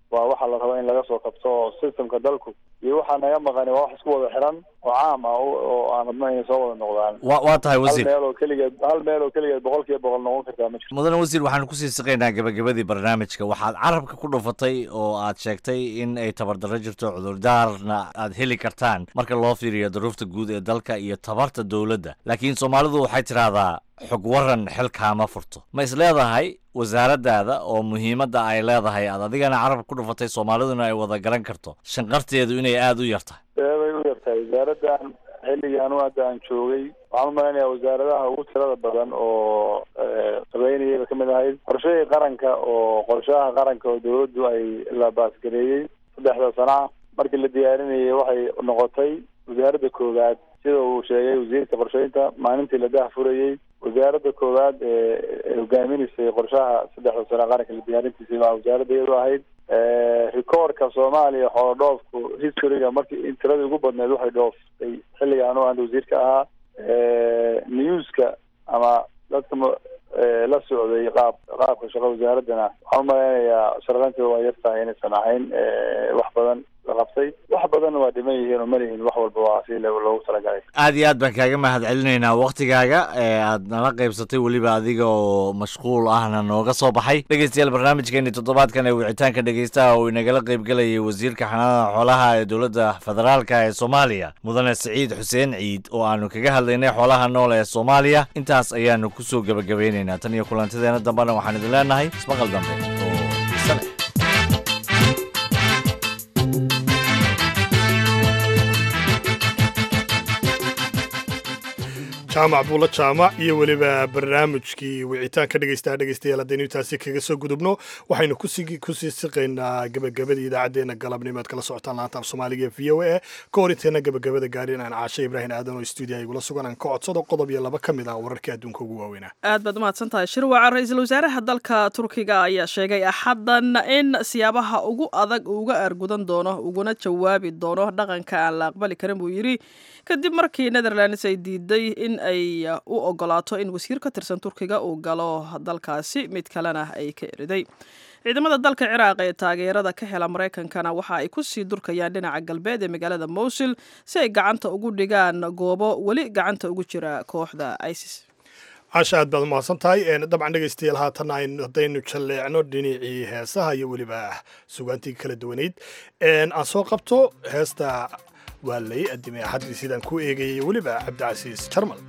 waa waxa la raba in laga soo kabto oo systemka dalku iyo waxaa naga maqani waa wax isku wada xiran oo caam ah oo oo aan rabno inay soo wada noqdaan Wa- waa tahay wasiir. hal meel oo keligeed hal meel oo keligeed boqol kiiba boqol noqon kartaa ma jirto mudane wasiir waxaanu kusii siqaynaa gabagabadii barnaamijka waxaad carabka ku dhufatay oo aad sheegtay in ay tabardarro jirto cudurdaarna aad heli kartaan marka loo fiiriyo duruufta guud ee dalka iyo tabarta dowladda laakiin soomaalidu waxay tidhaahdaa xog waran xilkaama furto ma is leedahay wasaaraddaada oo muhiimadda ay leedahay aad adigana carabka ku dhufatay soomaaliduna ay wada garan karto shanqarteedu inay aada u yartahay eebay u yartahay wasaaraddan xilligii anu hadda aan joogay waxaan u malaynayaa wasaaradaha ugu tirada badan oo qabeynayay ba kamid ahayd qorshahii qaranka oo qorshaha qaranka oo dawladdu ay la baasgareeyey saddexda sana markii la diyaarinayay waxay noqotay wasaaradda koowaad sida uu sheegay wasiirka qorsheynta maalintii la dah furayey wasaaradda koowaad ee hogaaminaysay qorshaha saddexda sano qaranka la diyaarintiisa waa wasaaradda iyadu ahayd rikoorka soomaaliya xoolo dhoofku historyga markii in tiradii ugu badneed waxay dhooftay xilliga anu aan wasiirka ahaa newska ama dadka ma- ee, la socday qaab qaabka shaqo wasaaraddana waxaan umalaynayaa sharqanteeda waa yartahay inaysan ahayn ee, wax badan la qabtay wax badanna waa dhiman yihiin oo malihin wax walba waa si lo- loogu talagalay aad iyo aad baan kaaga mahad celinaynaa waktigaaga ee aad nala qaybsatay weliba adiga oo mashquul ahna nooga soo baxay dhegeystayaal barnaamijkeeni toddobaadkan ee wicitaanka dhegeystaha oo inagala qaybgelayay wasiirka xanaanada xoolaha ee dowladda federaalka ee soomaaliya mudane siciid xuseen ciid oo aanu kaga hadlaynay xoolaha nool ee soomaaliya intaas ayaanu kusoo gebagabeynaynaa tan iyo kulantadeena dambena waxaan idin leenahay ismaqal dambe oo xiise leh jaamac buulo jaamac iyo weliba barnaamijkii wicitaanka dhegeystaha dhegeystayaal haddaynu intaasi kaga soo gudubno waxaynu kusii kusii siqaynaa gabagabadii idaacaddeenna galabnimo aad kala socotaan laanta af soomaaliga ee v o a ka hor inteena gabagabada gaadhin aan caashe ibraahim aadan oo stuudiyaha igula sugan aan ka codsado qodob iyo laba ka mid ah wararkii adduunka ugu waaweynaa aad baad umahadsan tahay shirwaca ra-iisul wasaaraha dalka turkiga ayaa sheegay axaddan in siyaabaha ugu adag uu uga aargudan doono uguna jawaabi doono dhaqanka aan la aqbali karin buu yidhi kadib markii netherlands ay diiday in ay u ogolaato in wasiir ka tirsan turkiga uu galo dalkaasi mid kalena ay ka eriday ciidamada dalka ciraaq ee taageerada ka hela maraykankana waxa ay ku sii durkayaan dhinaca galbeed ee magaalada mowsil si ay gacanta ugu dhigaan goobo weli gacanta ugu jira kooxda isis caasha aad baad umahadsan tahay dabcan dhegeystayaal haatan aynu haddaynu jalleecno dhinacii heesaha iyo weliba sugaantii kala duwaneyd aan soo qabto heesta waa lay adimay axaddii sidaan ku eegayay weliba cabdicasiis jarmal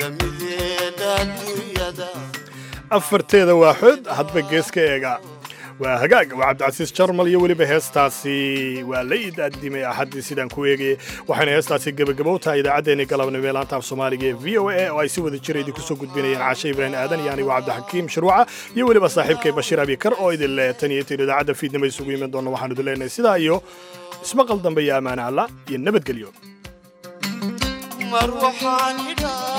afarteeda waaxood hadba gees ka eega waa hagaag waa cabdicasiis jarmal iyo weliba heestaasi waa la idaadimay axaddii sidaan ku eegayay waxayna heestaasi gebagabow tahay idaacaddeenii galabnimo ee laanta af soomaaliga ee v o a oo ay si wada jira idinku soo gudbinayeen caashe ibraahim aadan iyo anigu cabdixakiim shirwaca iyo weliba saaxiibkay bashiir abikar oo idin le tan iyo tir idaacadda fiidnimo isugu iman doona waxaanu idin leenahay sidaa iyo ismaqal dambe iyo ammaane alla iyo nabadgelyo mar waxaan idhaa